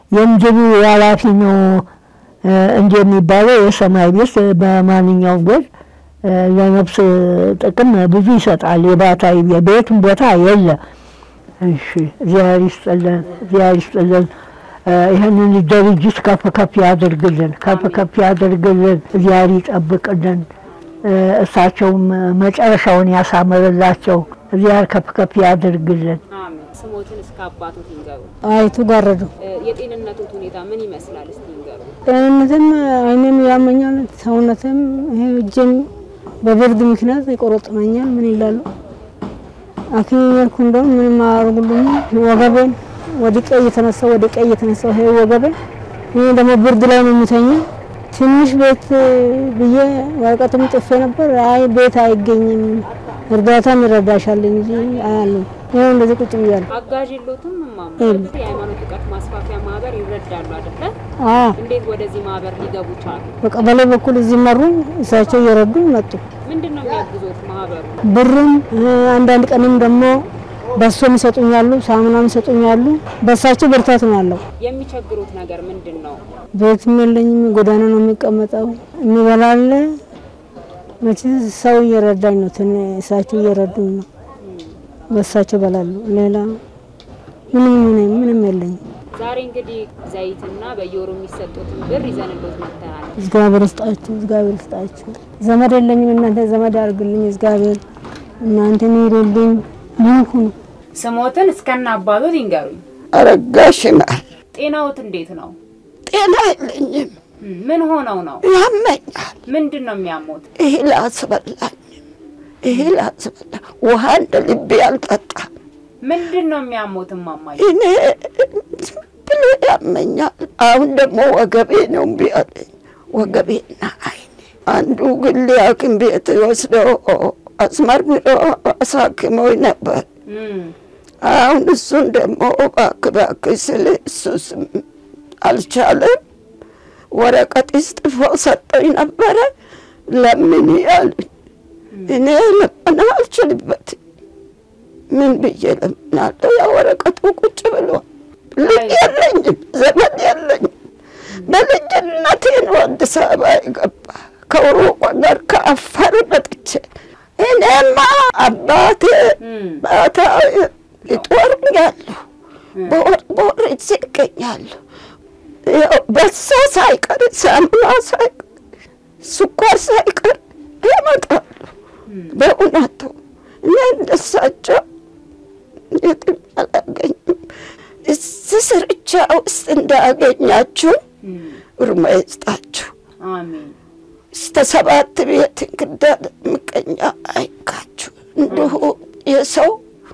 የምድሩ ኃላፊ ነው እንጂ የሚባለው የሰማይ ቤት በማንኛውም ጎል ለነፍስ ጥቅም ብዙ ይሰጣል። የባህታዊ በየትም ቦታ የለ። እሺ እግዚአብሔር ይስጥልን፣ እግዚአብሔር ይስጥልን። ይህንን ድርጅት ከፍ ከፍ ያደርግልን፣ ከፍ ከፍ ያደርግልን፣ እግዚአብሔር ይጠብቅልን። እሳቸውም መጨረሻውን ያሳምርላቸው። እግዚአብሔር ከፍ ከፍ ያደርግልን። ስሞትን እስከ አባቶት ይንገሩ። አይቱ ጋረዱ የጤንነቶት ሁኔታ ምን ይመስላል? እስቲ ይንገሩ። ጤንነትም አይኔም ያመኛል፣ ሰውነትም ይሄ እጄም በብርድ ምክንያት ይቆረጥመኛል። ምን ይላሉ ሐኪም መልኩ እንደውም ምንም አያደርጉልኝም። ወገቤን ወድቄ እየተነሳ ወድቄ እየተነሳ ይሄ ወገቤን ይሄ ደግሞ ብርድ ላይ ነው የምተኛው። ትንሽ ቤት ብዬ ወረቀትም ጽፌ ነበር። አይ ቤት አይገኝም እርዳታም ይረዳሻል እንጂ አያለሁ። ይኸው እንደዚህ ቁጭ ብያለሁ። አጋዥ የሎትም እማማ? የለም። የሃይማኖት እውቀት ማስፋፊያ ማህበር ይረዳሉ አይደለ? አዎ እንዴት ወደዚህ ማህበር ሊገቡ ቻሉ? በቀበሌ በኩል እዚህ መሩኝ። እሳቸው እየረዱኝ መጡ። ምንድን ነው የሚያግዞት ማህበሩ? ብርም አንዳንድ ቀንም ደግሞ በሶም ይሰጡኛሉ፣ ሳሙናም ይሰጡኛሉ። በእሳቸው ብርታት ነው ያለው። የሚቸግሩት ነገር ምንድን ነው? ቤትም የለኝም፣ ጎዳና ነው የሚቀመጠው። የሚበላለ መቼ ሰው እየረዳኝ ነው፣ ትን እሳቸው እየረዱኝ ነው። በእሳቸው በላለሁ። ሌላ ምንም ምንም ምንም የለኝም። ዛሬ እንግዲህ ዘይትና በየወሩ የሚሰጡትን ብር ይዘንሎት መጥተናል። እግዚአብሔር ይስጣችሁ፣ እግዚአብሔር ይስጣችሁ። ዘመድ የለኝም፣ እናንተ ዘመድ አድርግልኝ። እግዚአብሔር እናንተ ይሩልኝ። ምን ሁኑ ስሞትን እስከነ አባቶት ይንገሩኝ። አረጋሽ ማር ጤናዎት እንዴት ነው? ጤና የለኝም። ምን ሆነው ነው? ያመኛል። ምንድን ነው የሚያሞት? እህል አስበላኝም። እህል አስበላ ውሃ እንደ ልቤ አልጠጣም። ምንድን ነው የሚያሞት እማማዬ? እኔ ዝም ብሎ ያመኛል። አሁን ደግሞ ወገቤ ነው እምቢ አለኝ። ወገቤና አይኔ አንዱ ግል ሐኪም ቤት ወስደው አስመርምሮ አሳክመው ነበር። አሁን እሱን ደግሞ እባክህ እባክህ ስል እሱስም አልቻለም። ወረቀት ጽፎ ሰጠኝ ነበረ። ለምን ያሉኝ እኔ ለምን አልችልበትም። ምን ብዬ ለምናለሁ? ያ ወረቀቱ ቁጭ ብሏል። ልጅ የለኝም፣ ዘመድ የለኝም። በልጅነቴ ነው አዲስ አበባ የገባ ከሩቅ ሀገር ከአፋር መጥቼ እኔማ አባቴ ባታ ይጦርኛለሁ፣ በወር በወር እዚህ ይገኛለሁ። ያው በሶ ሳይቀር ሳሙና ሳይቀር ስኳር ሳይቀር ያመጣሉ። በእውነቱ እኔ እንደሳቸው የትም አላገኝም። እዚህ ስርቻ ውስጥ እንዳገኛችሁ እርማ ይስጣችሁ። አሜን። እስከ ሰባት ቤት እንክርዳድ ምቀኛ አይካችሁ። እንዲሁ የሰው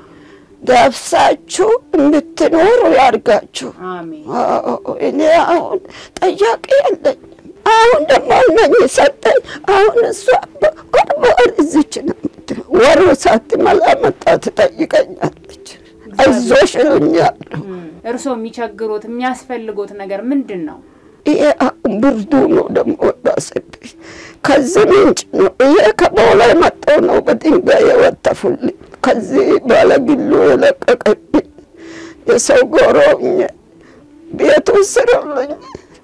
ዳብሳችሁ እንድትኖሩ ያርጋችሁ። አሜን። አዎ፣ እኔ አሁን ጠያቂ የለኝም። አሁን ደግሞ እነኝህ ሰጠኝ። አሁን እሷ ወር በወር እዚች ነው የምትለው። ወሩ ሳትሞላ መጣ ትጠይቀኛለች። አይዞሽ እሉኛለሁ። እርስዎ የሚቸግሮት የሚያስፈልጎት ነገር ምንድን ነው? ይሄ አሁን ብርዱ ነው ደግሞ ወጣሰብኝ። ከዚህ ምንጭ ነው ይሄ ከቦላ የመጣው ነው። በድንጋይ የወተፉልኝ ከዚህ ባለግሉ የለቀቀብኝ የሰው ጎሮኝ ቤቱ ስሩልኝ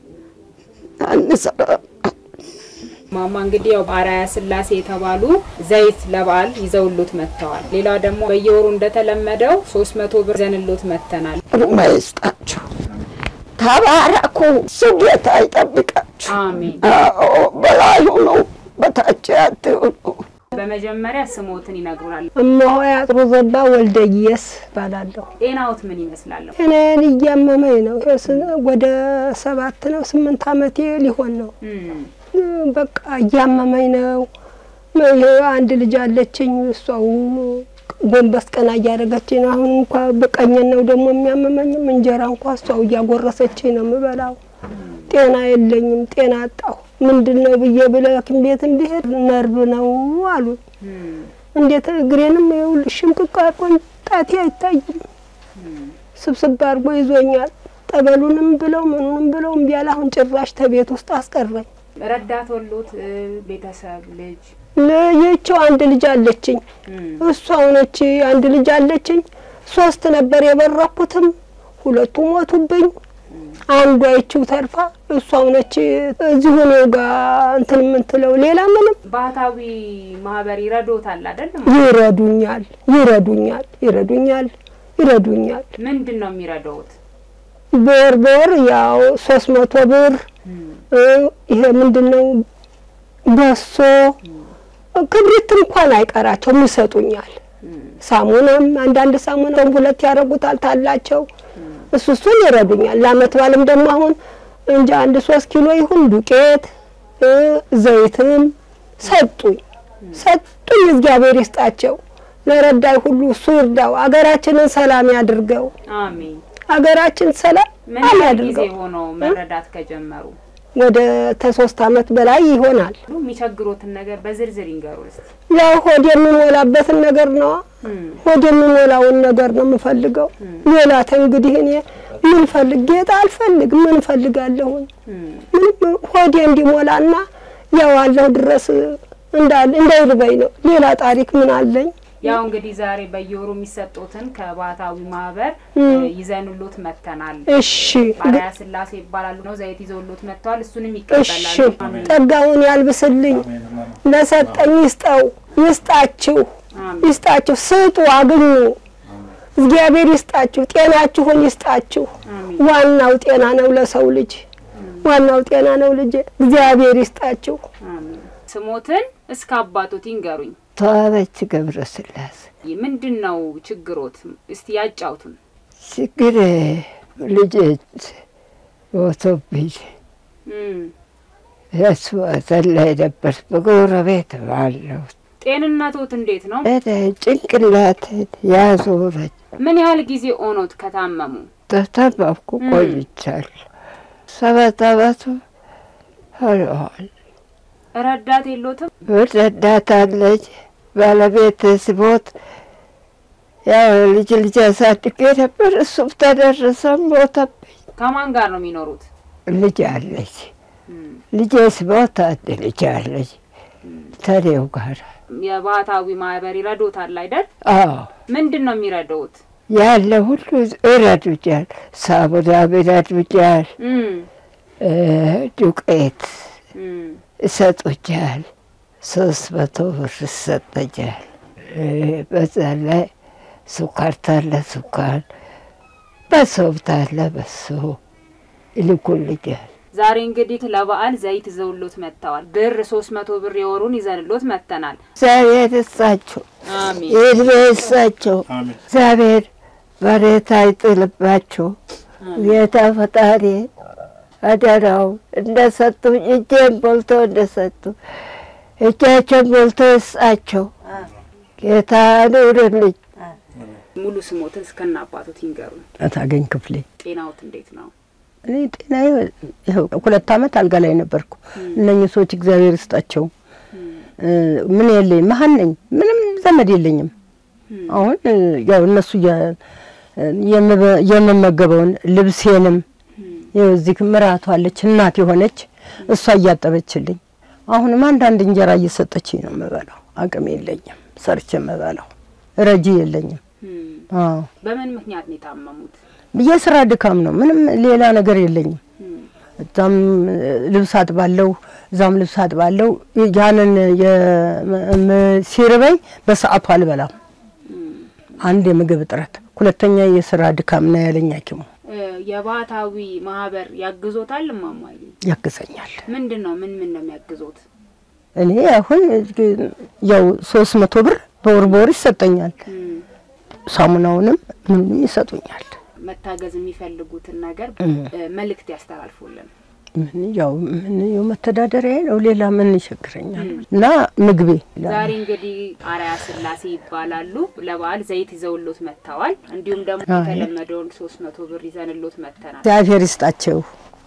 አንሰራም። ማማ እንግዲህ ያው አርአያ ስላሴ የተባሉ ዘይት ለበዓል ይዘውሎት መጥተዋል። ሌላ ደግሞ በየወሩ እንደተለመደው ሶስት መቶ ብር ይዘንሎት መጥተናል። ሩማ ይስጣችሁ። ተባረኩ። እሱ ጌታ ይጠብቃችሁ። አሜን። አዎ በላይ ሁኑ፣ በታች አትሁኑ። በመጀመሪያ ስሞትን ይነግሩናል። እመሆይ አጥሩ ዘባ ወልደየስ እባላለሁ። ጤናዎት ምን ይመስላለሁ? እኔን እያመመኝ ነው። ወደ ሰባት ነው ስምንት ዓመቴ ሊሆን ነው። በቃ እያመመኝ ነው። አንድ ልጅ አለችኝ። እሷው ጎንበስ ቀና እያደረገችኝ ነው። አሁን እንኳ በቀኝን ነው ደግሞ የሚያመመኝም እንጀራ እንኳ እሷው እያጎረሰችኝ ነው የምበላው። ጤና የለኝም። ጤና አጣሁ። ምንድን ነው ብዬ ብለ ሐኪም ቤትም ብሄድ ነርቭ ነው አሉ። እንዴት እግሬንም ይኸውልሽ ሽምቅቅ አድርጎኝ ጣቴ አይታይም። ስብስብ አድርጎ ይዞኛል። ጠበሉንም ብለው ምኑንም ብለው እምቢ አለ። አሁን ጭራሽ ተቤት ውስጥ አስቀረኝ። ረዳት ወሎት ቤተሰብ ልጅ ልጅቸው አንድ ልጅ አለችኝ። እሷ ሆነች አንድ ልጅ አለችኝ። ሶስት ነበር የበረኩትም፣ ሁለቱ ሞቱብኝ። አንዷ ይችው ተርፋ እሷው ነች እዚሁ እኔው ጋር እንትን የምትለው ሌላ ምንም ባህታዊ ማህበር ይረዶታል አይደለም? ይረዱኛል ይረዱኛል ይረዱኛል ይረዱኛል። ምንድን ነው የሚረዳውት? በወር በወር ያው ሶስት መቶ ብር እ ይሄ ምንድን ነው በሶ ክብሪት እንኳን አይቀራቸውም ይሰጡኛል። ሳሙናም አንዳንድ ሳሙና ሁለት ያደርጉታል ታላቸው እሱ እሱን ይረዱኛል። ለአመት ባልም ደግሞ አሁን እንጂ አንድ ሶስት ኪሎ ይሁን ዱቄት እ ዘይትም ሰጡኝ ሰጡኝ። እግዚአብሔር ይስጣቸው። ለረዳይ ሁሉ እሱ ይርዳው። አገራችንን ሰላም ያድርገው። አሜን። አገራችን ሰላም ምን ያህል ጊዜ ያድርገው። ሆነው መረዳት ከጀመሩ? ወደ ተሶስት አመት በላይ ይሆናል። የሚቸግሮትን ነገር በዝርዝር ይንገሩ እስቲ። ያው ሆድ የሚሞላበትን ነገር ነው። ሆድ የሚሞላውን ነገር ነው የምፈልገው። ሌላ እንግዲህ እኔ ምን ፈልግ ጌጣ አልፈልግ ምን ፈልጋለሁኝ? ምንም ሆዴ እንዲሞላና ያው አለሁ ድረስ እንዳል እንዳይርበኝ ነው። ሌላ ታሪክ ምን አለኝ? ያው እንግዲህ ዛሬ በየወሩ የሚሰጡትን ከባህታዊ ማህበር እም። ይዘንሎት መጥተናል። እሺ አርአያ ስላሴ ይባላሉ ነው ዘይት ይዘውሎት መጥተዋል። እሱንም እሺ ይቀበላሉ። አሜን። ጸጋውን ያልብስልኝ፣ ለሰጠኝ ይስጠው፣ ይስጣችሁ፣ ይስጣችሁ፣ ስጡ፣ አግኙ። እግዚአብሔር ይስጣችሁ፣ ጤናችሁን ይስጣችሁ። ዋናው ጤና ነው ለሰው ልጅ፣ ዋናው ጤና ነው ልጅ። እግዚአብሔር ይስጣችሁ። ስሞትን እስከ አባቶት ይንገሩኝ። ተዋበች ገብረ ስላሴ ምንድን ነው ችግሮት? እስቲ ያጫውቱን። ችግር ልጆች ሞቶብኝ እም፣ የሱ ሐዘን ላይ ነበር። በጎረቤት ባለው ጤንነቶት እንዴት ነው? ጭንቅላት ያዞረች ምን ያህል ጊዜ ኦኖት ከታመሙ? ተታመምኩ እም። ቆይቻለሁ። ሰባት አመቱ ሆነዋል። ረዳት የሎትም? ረዳት አለች። ባለቤት ሲሞት ያው ልጅ ልጅ አሳድጌ ነበር። እሱም ተደረሰ ሞተብኝ። ከማን ጋር ነው የሚኖሩት? ልጅ አለች። ልጄ ሲሞት አንድ ልጅ አለች ተኔው ጋር የባህታዊ ማህበር ይረዶታል አይደል? አዎ ምንድን ነው የሚረዳውት? ያለ ሁሉ ይረዱኛል። ሳሙናም ይረዱኛል። እም፣ እ ዱቄት እም፣ ይሰጡኛል። ሶስት መቶ ብር ይሰጠኛል። እ በዛ ላይ ሱካር ታለ ሱካር፣ በሶም ታለ በሶ ይልኩልኛል። ዛሬ እንግዲህ ለበዓል ዘይት ይዘውሎት መጥተዋል። ብር ሶስት መቶ ብር የወሩን ይዘንሎት መጥተናል። እግዚአብሔር ይስጣቸው፣ አሜን። እድሜ ይስጣቸው። እግዚአብሔር መሬት አይጥልባቸው። ጌታ ፈጣሪ አደራው እንደሰጡኝ እጄን ቦልቶ እንደሰጡ እጃቸውን ቦልቶ ይስጣቸው። ጌታ ኑርልኝ። ሙሉ ስሞትን እስከና አባቶት ይንገሩን። ታገኝ ክፍሌ ጤናዎት እንዴት ነው? እኔ ጤናዬ ይኸው ሁለት አመት አልጋ ላይ ነበርኩ። እነኚህ ሰዎች እግዚአብሔር ይስጣቸው። እ ምን የለኝ መሀን ነኝ፣ ምንም ዘመድ የለኝም። አሁን እ ያው እነሱ እያ- የምበ- የምመገበውን ልብሴንም ይኸው እዚህ ምራቷ አለች እናት የሆነች እሷ እያጠበችልኝ፣ አሁንም አንዳንድ እንጀራ እየሰጠችኝ ነው የምበላው። አቅም የለኝም ሰርቼ የምበላው፣ ረጂ የለኝም። አዎ በምን ምክንያት ነው የታመሙት? የስራ ድካም ነው። ምንም ሌላ ነገር የለኝም። እዛም ልብስ አጥባለሁ፣ እዛም ልብስ አጥባለሁ። ያንን የም- ሲርበኝ በሰዓቱ አልበላም። አንድ የምግብ እጥረት፣ ሁለተኛ የስራ ድካም ነው ያለኝ ሐኪሙ እ፣ የባህታዊ ማህበር ያግዞታል? እማማዬ ያግዘኛል። ምንድን ነው ምን ምን ነው የሚያግዞት? እኔ አሁን ያው ሶስት መቶ ብር በወር በወር ይሰጠኛል። ሳሙናውንም ምንም ይሰጡኛል። መታገዝ የሚፈልጉትን ነገር እም። እ፣ መልእክት ያስተላልፉልን። ምን ያው ምን ያው መተዳደሪያ ነው፣ ሌላ ምን ይቸግረኛል? እና ምግቤ ዛሬ እንግዲህ አርአያ ስላሴ ይባላሉ። ለበዓል ዘይት ይዘውሎት መጥተዋል። እንዲሁም ደግሞ አይ። የተለመደውን ሶስት መቶ ብር ይዘንሎት መጥተናል። እግዚአብሔር ይስጣቸው፣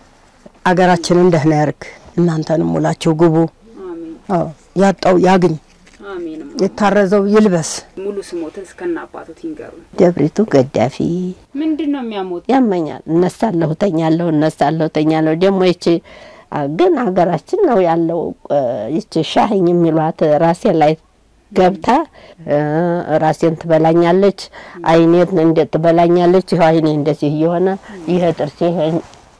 አገራችንን ደህና ያርግ። እናንተንም ሙላቸው ግቡ። አዎ ያጣው ያግኝ፣ አሜን። የታረዘው ይልበስ። ሙሉ ስሞትን እስከና አባቶት ይንገሩን። ደብሪቱ ገዳፊ ምንድን ነው የሚያሞት? ያመኛል። እነሳለሁ፣ ተኛለሁ፣ እነሳለሁ፣ ተኛለሁ። ደግሞ ይቺ አ፣ ግን ሀገራችን ነው ያለው እ፣ ይቺ ሻህኝ የሚሏት ራሴ ላይ ገብታ እ፣ ራሴን ትበላኛለች፣ አይኔን እንዴት ትበላኛለች። ይኸው አይኔ እንደዚህ እየሆነ ይሄ ጥርሴ ይሄ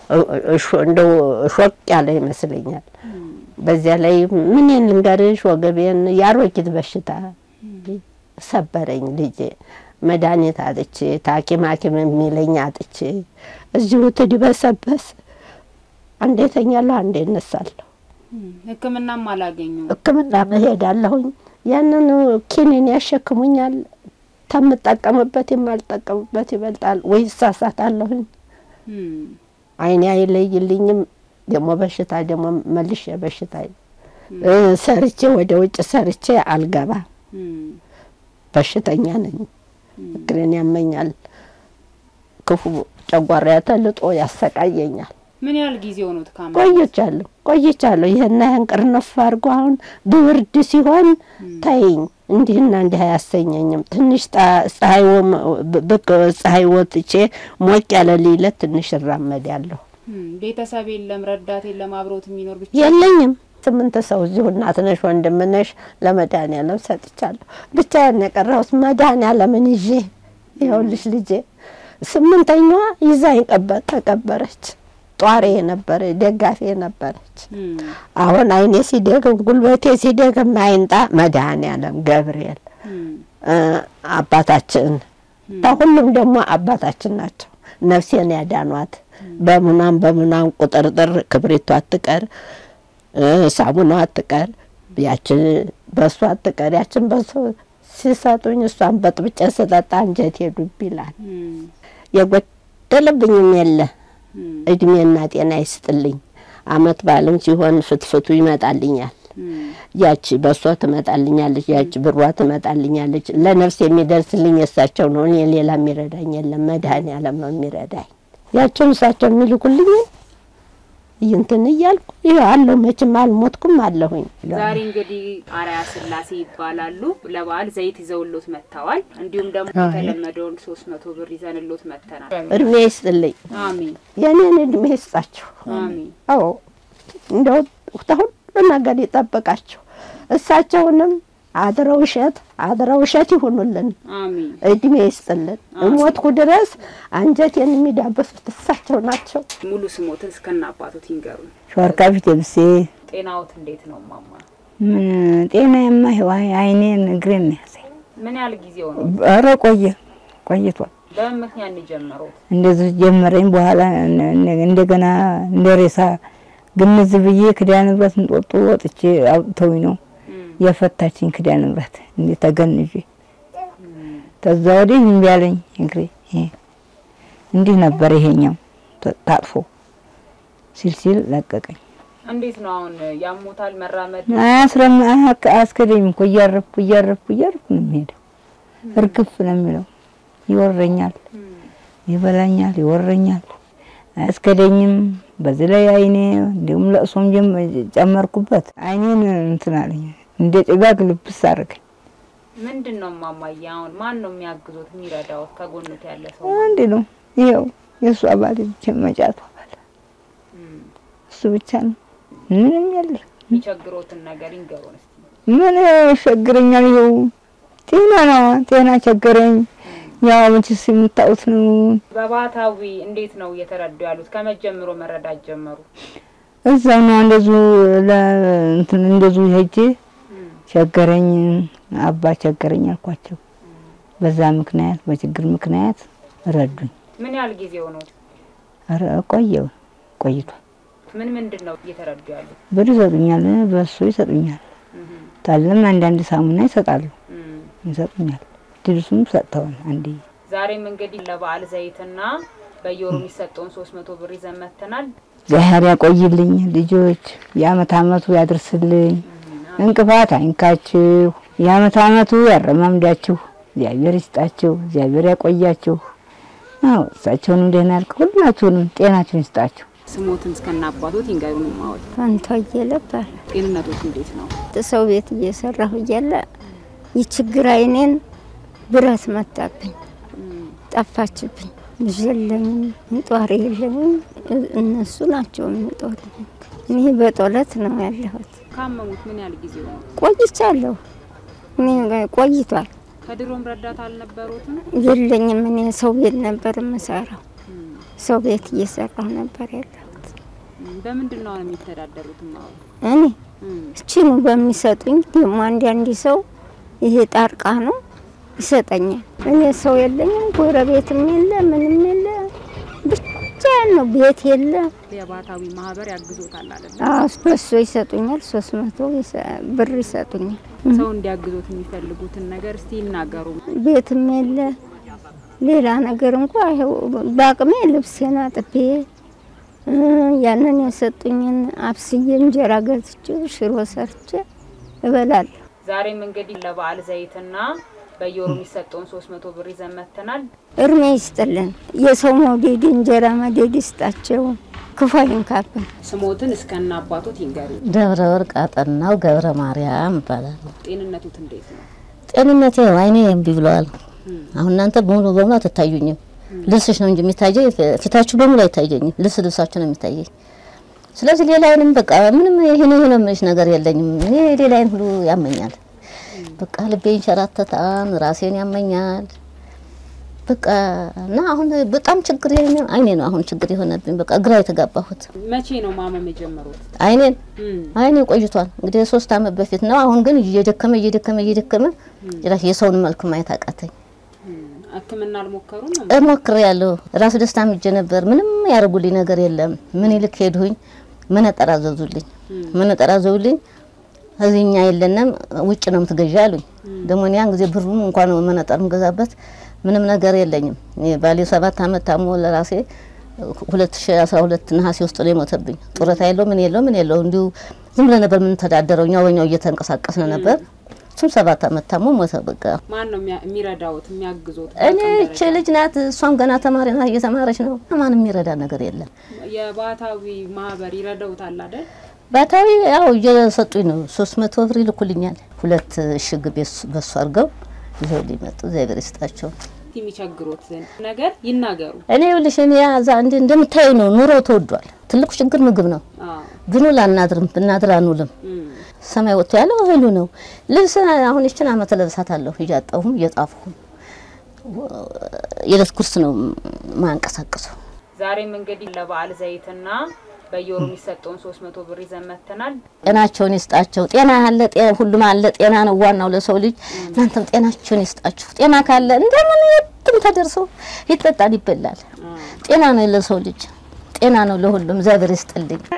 እንደው ሾቅ ያለ ይመስለኛል። በዚያ ላይ ምንን ልንገርሽ፣ ወገቤን የአሮጊት በሽታ ሰበረኝ ልጄ። መድኃኒት አጥቼ ታኪም ሐኪም የሚለኝ አጥቼ እዚሁ ትድበሰበስ አንዴ ተኛለሁ፣ አንዴ እነሳለሁ። ሕክምናም አላገኙም። ሕክምና መሄዳለሁኝ። ያንን ኪኒን ያሸክሙኛል። ከምጠቀምበት የማልጠቀምበት ይበልጣል ወይ እሳሳታለሁኝ። አይኔ አይለይልኝም። ደግሞ በሽታ ደግሞ መልሼ በሽታ ሰርቼ ወደ ውጭ ሰርቼ አልገባ በሽተኛ ነኝ። እግሬን ያመኛል። ክፉ ጨጓራ ተልጦ ያሰቃየኛል። ምን ያህል ጊዜ ሆኖት ካመ? ቆይቻለሁ ቆይቻለሁ። ይህና ይህን ቅርንፍ አድርጎ አሁን ብርድ ሲሆን ተይኝ እንዲህና እንዲህ አያሰኘኝም። ትንሽ ፀሐይ ብቅ ፀሐይ ወጥቼ ሞቅ ያለ ሊለት ትንሽ እራመዳለሁ። ቤተሰብ የለም፣ ረዳት የለም፣ አብሮት የሚኖር ብቻ የለኝም። ስምንት ሰው እዚሁ እናት ነሽ ወንድም ነሽ ለመድኃኒዓለም ሰጥቻለሁ። ብቻዬን የቀረሁት መድኃኒዓለምን ይዤ ይኸውልሽ ልጄ ስምንተኛዋ ይዛኝ ቀበር ተቀበረች። ጧሬ ነበረ ደጋፊ ነበረች። አሁን አይኔ ሲደግም ጉልበቴ ሲደግም አይንጣ መድኃኒዓለም ገብርኤል አባታችን ሁሉም ደግሞ አባታችን ናቸው። ነፍሴን ያዳኗት በምኗም በምኗም ቁጥርጥር ክብሪቱ አትቀር፣ ሳሙና አትቀር፣ ያችን በሱ አትቀር፣ ያችን በሱ ሲሰጡኝ እሷን በጥብጬ ስጠጣ አንጀቴ ዱብ ይላል። የጎደለብኝም የለ እድሜና ጤና ይስጥልኝ። አመት በዓልም ሲሆን ፍትፍቱ ይመጣልኛል። ያቺ በሷ ትመጣልኛለች፣ ያቺ ብሯ ትመጣልኛለች። ለነፍስ የሚደርስልኝ የእሳቸው ነው። እኔ ሌላ የሚረዳኝ የለም። መድኃኔዓለም ነው የሚረዳኝ። ያቸውን እሳቸው የሚልኩልኝን እንትን እያልኩ ይኸው አለሁ። መቼም አልሞትኩም አለሁኝ። ዛሬ እንግዲህ አርአያ ስላሴ ይባላሉ። ለበዓል ዘይት ይዘውሎት መጥተዋል። እንዲሁም ደግሞ የተለመደውን ሶስት መቶ ብር ይዘንሎት መጥተናል። እድሜ ይስጥልኝ። አሜን። የኔን እድሜ ይስጣቸው። አሜን። አዎ እንደው ሁሉ ነገር ይጠብቃቸው። እሳቸውንም አድረው እሸት አድረው እሸት ይሁኑልን። አሜን። እድሜ ይስጥልን። እሞትኩ ድረስ አንጀቴን የሚዳበሱት እሳቸው ናቸው። ሙሉ ስሞትን እስከነ አባቶት ይንገሩን። ሾርካ ፊት ብሴ ጤናዎት እንዴት ነው ማማ? ምን ጤናዬማ ይኸው አይኔን እግሬን ነው ያዘኝ። ምን ያህል ጊዜ ሆነ? ኧረ ቆየ ቆይቷል። በምን ምክንያት ነው የጀመሩት? እንደዚህ ጀመረኝ። በኋላ እንደገና እንደ ሬሳ ግምዝ ብዬ ክዳነ ንብረት እንጦጦ ወጥቼ አውጥተውኝ ነው የፈታችኝ ክዳነ ንብረት እንዴ ተገንዤ ከዛ ወዲህ እምቢ አለኝ እግሬ። እንዲህ ነበር ይሄኛው ታጥፎ ሲል ሲል ለቀቀኝ። እንዴት ነው አሁን ያሞታል? መራመድ አያስረም አያስከደኝም እኮ እያረፍኩ እያረፍኩ እያረፍኩ ነው የሚሄደው። እርግፍ ነው የሚለው። ይወረኛል፣ ይበላኛል፣ ይወረኛል። አያስከደኝም። በዚህ ላይ አይኔ እንዲሁም ለእሶም ጨመርኩበት። አይኔን እንትን አለኝ እንደ ጭጋግ ልብስ አደረገኝ። ምንድን ነው ማማዬ? አሁን ማን ነው የሚያግዞት የሚረዳዎት? ከጎኑት ያለ ሰው አንድ ነው። ይኸው የእሱ አባል ብቻ መጫቱ አባል እሱ ብቻ ነው። ምንም የለ። የሚቸግሮትን ነገር ይንገሩን እስቲ። ምን ቸግረኛል? ይኸው ጤና ነው። ጤና ቸገረኝ። ያው መቼስ የምታዩት ነው። በባህታዊ እንዴት ነው እየተረዱ ያሉት? ከመጀመሩ መረዳት ጀመሩ? እዛው ነው እንደዙ ለእንትን እንደዙ ሄጄ ቸገረኝ አባ ቸገረኝ አልኳቸው። በዛ ምክንያት በችግር ምክንያት ረዱኝ። ምን ያህል ጊዜ ሆኖት? ኧረ ቆየው ቆይቷል። ምን ምንድን ነው እየተረዱ ያሉት? ብር ይሰጡኛል፣ በሱ ይሰጡኛል። ታለም አንዳንድ ሳሙና ይሰጣሉ ይሰጡኛል። ድርሱም ሰጥተዋል። አንዴ ዛሬም እንግዲህ ለበዓል ዘይትና በየወሩ የሚሰጠውን ሶስት መቶ ብር ይዘን መጥተናል። እግዚአብሔር ያቆይልኝ ልጆች፣ የአመት አመቱ ያድርስልኝ፣ እንቅፋት አይንካችሁ፣ የአመት አመቱ ያረማምዳችሁ፣ እግዚአብሔር ይስጣችሁ፣ እግዚአብሔር ያቆያችሁ። አዎ እሳቸውንም ደህና ያልክ ሁላችሁንም ጤናችሁን ይስጣችሁ። ስሞትን እስከነ አባቶት ይንገሩን። ማወት ፋንቷዬ ነበር። ጤንነቶት እንዴት ነው? ሰው ቤት እየሰራሁ እያለ ይችግር አይኔን ብረት መታብኝ፣ ጠፋችብኝ። ልጅ የለኝም፣ ጧሪ የለኝም። እነሱ ናቸው የሚጦሩ። እኔ በጦለት ነው ያለሁት። ካመሙት ምን ያህል ጊዜ ሆነ? ቆይቻለሁ። እኔ ቆይቷል። ከድሮም ረዳት አልነበሩትም? የለኝም። እኔ ሰው ቤት ነበር የምሰራው። ሰው ቤት እየሰራሁ ነበር ያለሁት። በምንድን ነው የሚተዳደሩት? አሁን እኔ እችኑ በሚሰጡኝ ደግሞ አንዳንድ ሰው ይሄ ጣርቃ ነው ይሰጠኛል። እኔ ሰው የለኝም፣ ጎረቤትም የለ፣ ምንም የለ፣ ብቻዬን ነው። ቤት የለ። የባህታዊ ማህበር ያግዞታል አይደል? አዎ በሱ ይሰጡኛል። ሶስት መቶ ብር ይሰጡኛል። ሰው እንዲያግዞት የሚፈልጉትን ነገር እስቲ ይናገሩ። ቤትም የለ ሌላ ነገር እንኳ ይኸው በአቅሜ ልብሴን አጥቤ ያንን የሰጡኝን አብስዬ እንጀራ ገዝቼ ሽሮ ሰርቼ እበላለሁ። ዛሬም እንግዲህ ለበዓል ዘይትና በየወሩ የሚሰጠውን ሶስት መቶ ብር ይዘን መጥተናል። እድሜ ይስጥልን። የሰው መውደድ እንጀራ መደድ ይስጣቸው፣ ክፉ አይንካብን። ስሞትን እስከነ አባቶት ይንገሩ። ደብረ ወርቅ አጠናው ገብረ ማርያም እባላለሁ። ጤንነቱት እንዴት ነው? ጤንነቴ ያው አይኔ እምቢ ብለዋል። አሁን እናንተ በሙሉ በሙሉ አትታዩኝም። ልብስሽ ነው እንጂ የሚታየኝ፣ ፊታችሁ በሙሉ አይታየኝም። ልብስ ልብሳችሁ ነው የሚታየኝ። ስለዚህ ሌላዬንም በቃ ምንም ይሄን ይሄን የምልሽ ነገር የለኝም። እኔ ሌላዬን ሁሉ ያመኛል። በቃ ልቤ ይንሸራተታል፣ ራሴን ያመኛል። በቃ እና አሁን በጣም ችግር የሆነ አይኔ ነው አሁን ችግር የሆነብኝ። በቃ ግራ የተጋባሁት መቼ ነው ማመም የጀመሩት? አይኔን አይኔ ቆይቷል እንግዲህ ሶስት አመት በፊት ነው። አሁን ግን እየደከመ እየደከመ እየደከመ ጭራሽ የሰውን መልክ ማየት አቃተኝ። ሕክምና አልሞከሩም? ሞክሬ ያለሁ ራስ ደስታ ምጄ ነበር። ምንም ያደርጉልኝ ነገር የለም። ምን ይልክ ሄድሁኝ መነጠር አዘዙልኝ። መነጠር አዘዙልኝ። እዚህኛ የለንም ውጭ ነው የምትገዣ አሉኝ። ደግሞ እኔ ያን ጊዜ ብሩም እንኳን መነጠር ምገዛበት ምንም ነገር የለኝም። ባሌ ሰባት አመት ታሞ ለራሴ ሁለት ሺ አስራ ሁለት ነሐሴ ውስጥ ነው የሞተብኝ። ጡረታ የለው ምን የለው ምን የለው እንዲሁ ዝም ብለን ነበር የምንተዳደረው። እኛ ወኛው እየተንቀሳቀስን ነበር። እሱም ሰባት አመት ታሞ ሞተ። በቃ ማን ነው የሚረዳውት የሚያግዞት? እኔ እቺ ልጅ ናት። እሷም ገና ተማሪ ናት፣ እየተማረች ነው። ማንም የሚረዳ ነገር የለም። የባህታዊ ማህበር ይረዳውታል አይደል? ባታዊ ያው እየሰጡኝ ነው። ሶስት መቶ ብር ይልኩልኛል። ሁለት እሽግ በሱ አድርገው ይዘው ሊመጡ እግዚአብሔር ይስጣቸው። የሚቸግሮትን ነገር ይናገሩ። እኔ ይኸውልሽ እኔ ያዛ እንደ እንደምታዩ ነው። ኑሮ ተወዷል። ትልቁ ችግር ምግብ ነው። ብንውል አናድርም፣ ብናድር አንውልም። ሰማይ ወጥቶ ያለው እህሉ ነው። ልብስ አሁን ይችን አመት ለብሳታለሁ እያጣሁም እየጣፍኩም የዕለት ጉርስ ነው ማንቀሳቀሰው። ዛሬም እንግዲህ ለበዓል ዘይትና በየወሩ የሚሰጠውን ሶስት መቶ ብር ይዘን መጥተናል። ጤናቸውን ይስጣቸው። ጤና አለ፣ ሁሉም አለ። ጤና ነው ዋናው ለሰው ልጅ። እናንተም ጤናቸውን ይስጣችሁ። ጤና ካለ እንደምን የትም ተደርሶ ይጠጣል፣ ይበላል። ጤና ነው ለሰው ልጅ፣ ጤና ነው ለሁሉም። እግዚአብሔር ይስጥልኝ።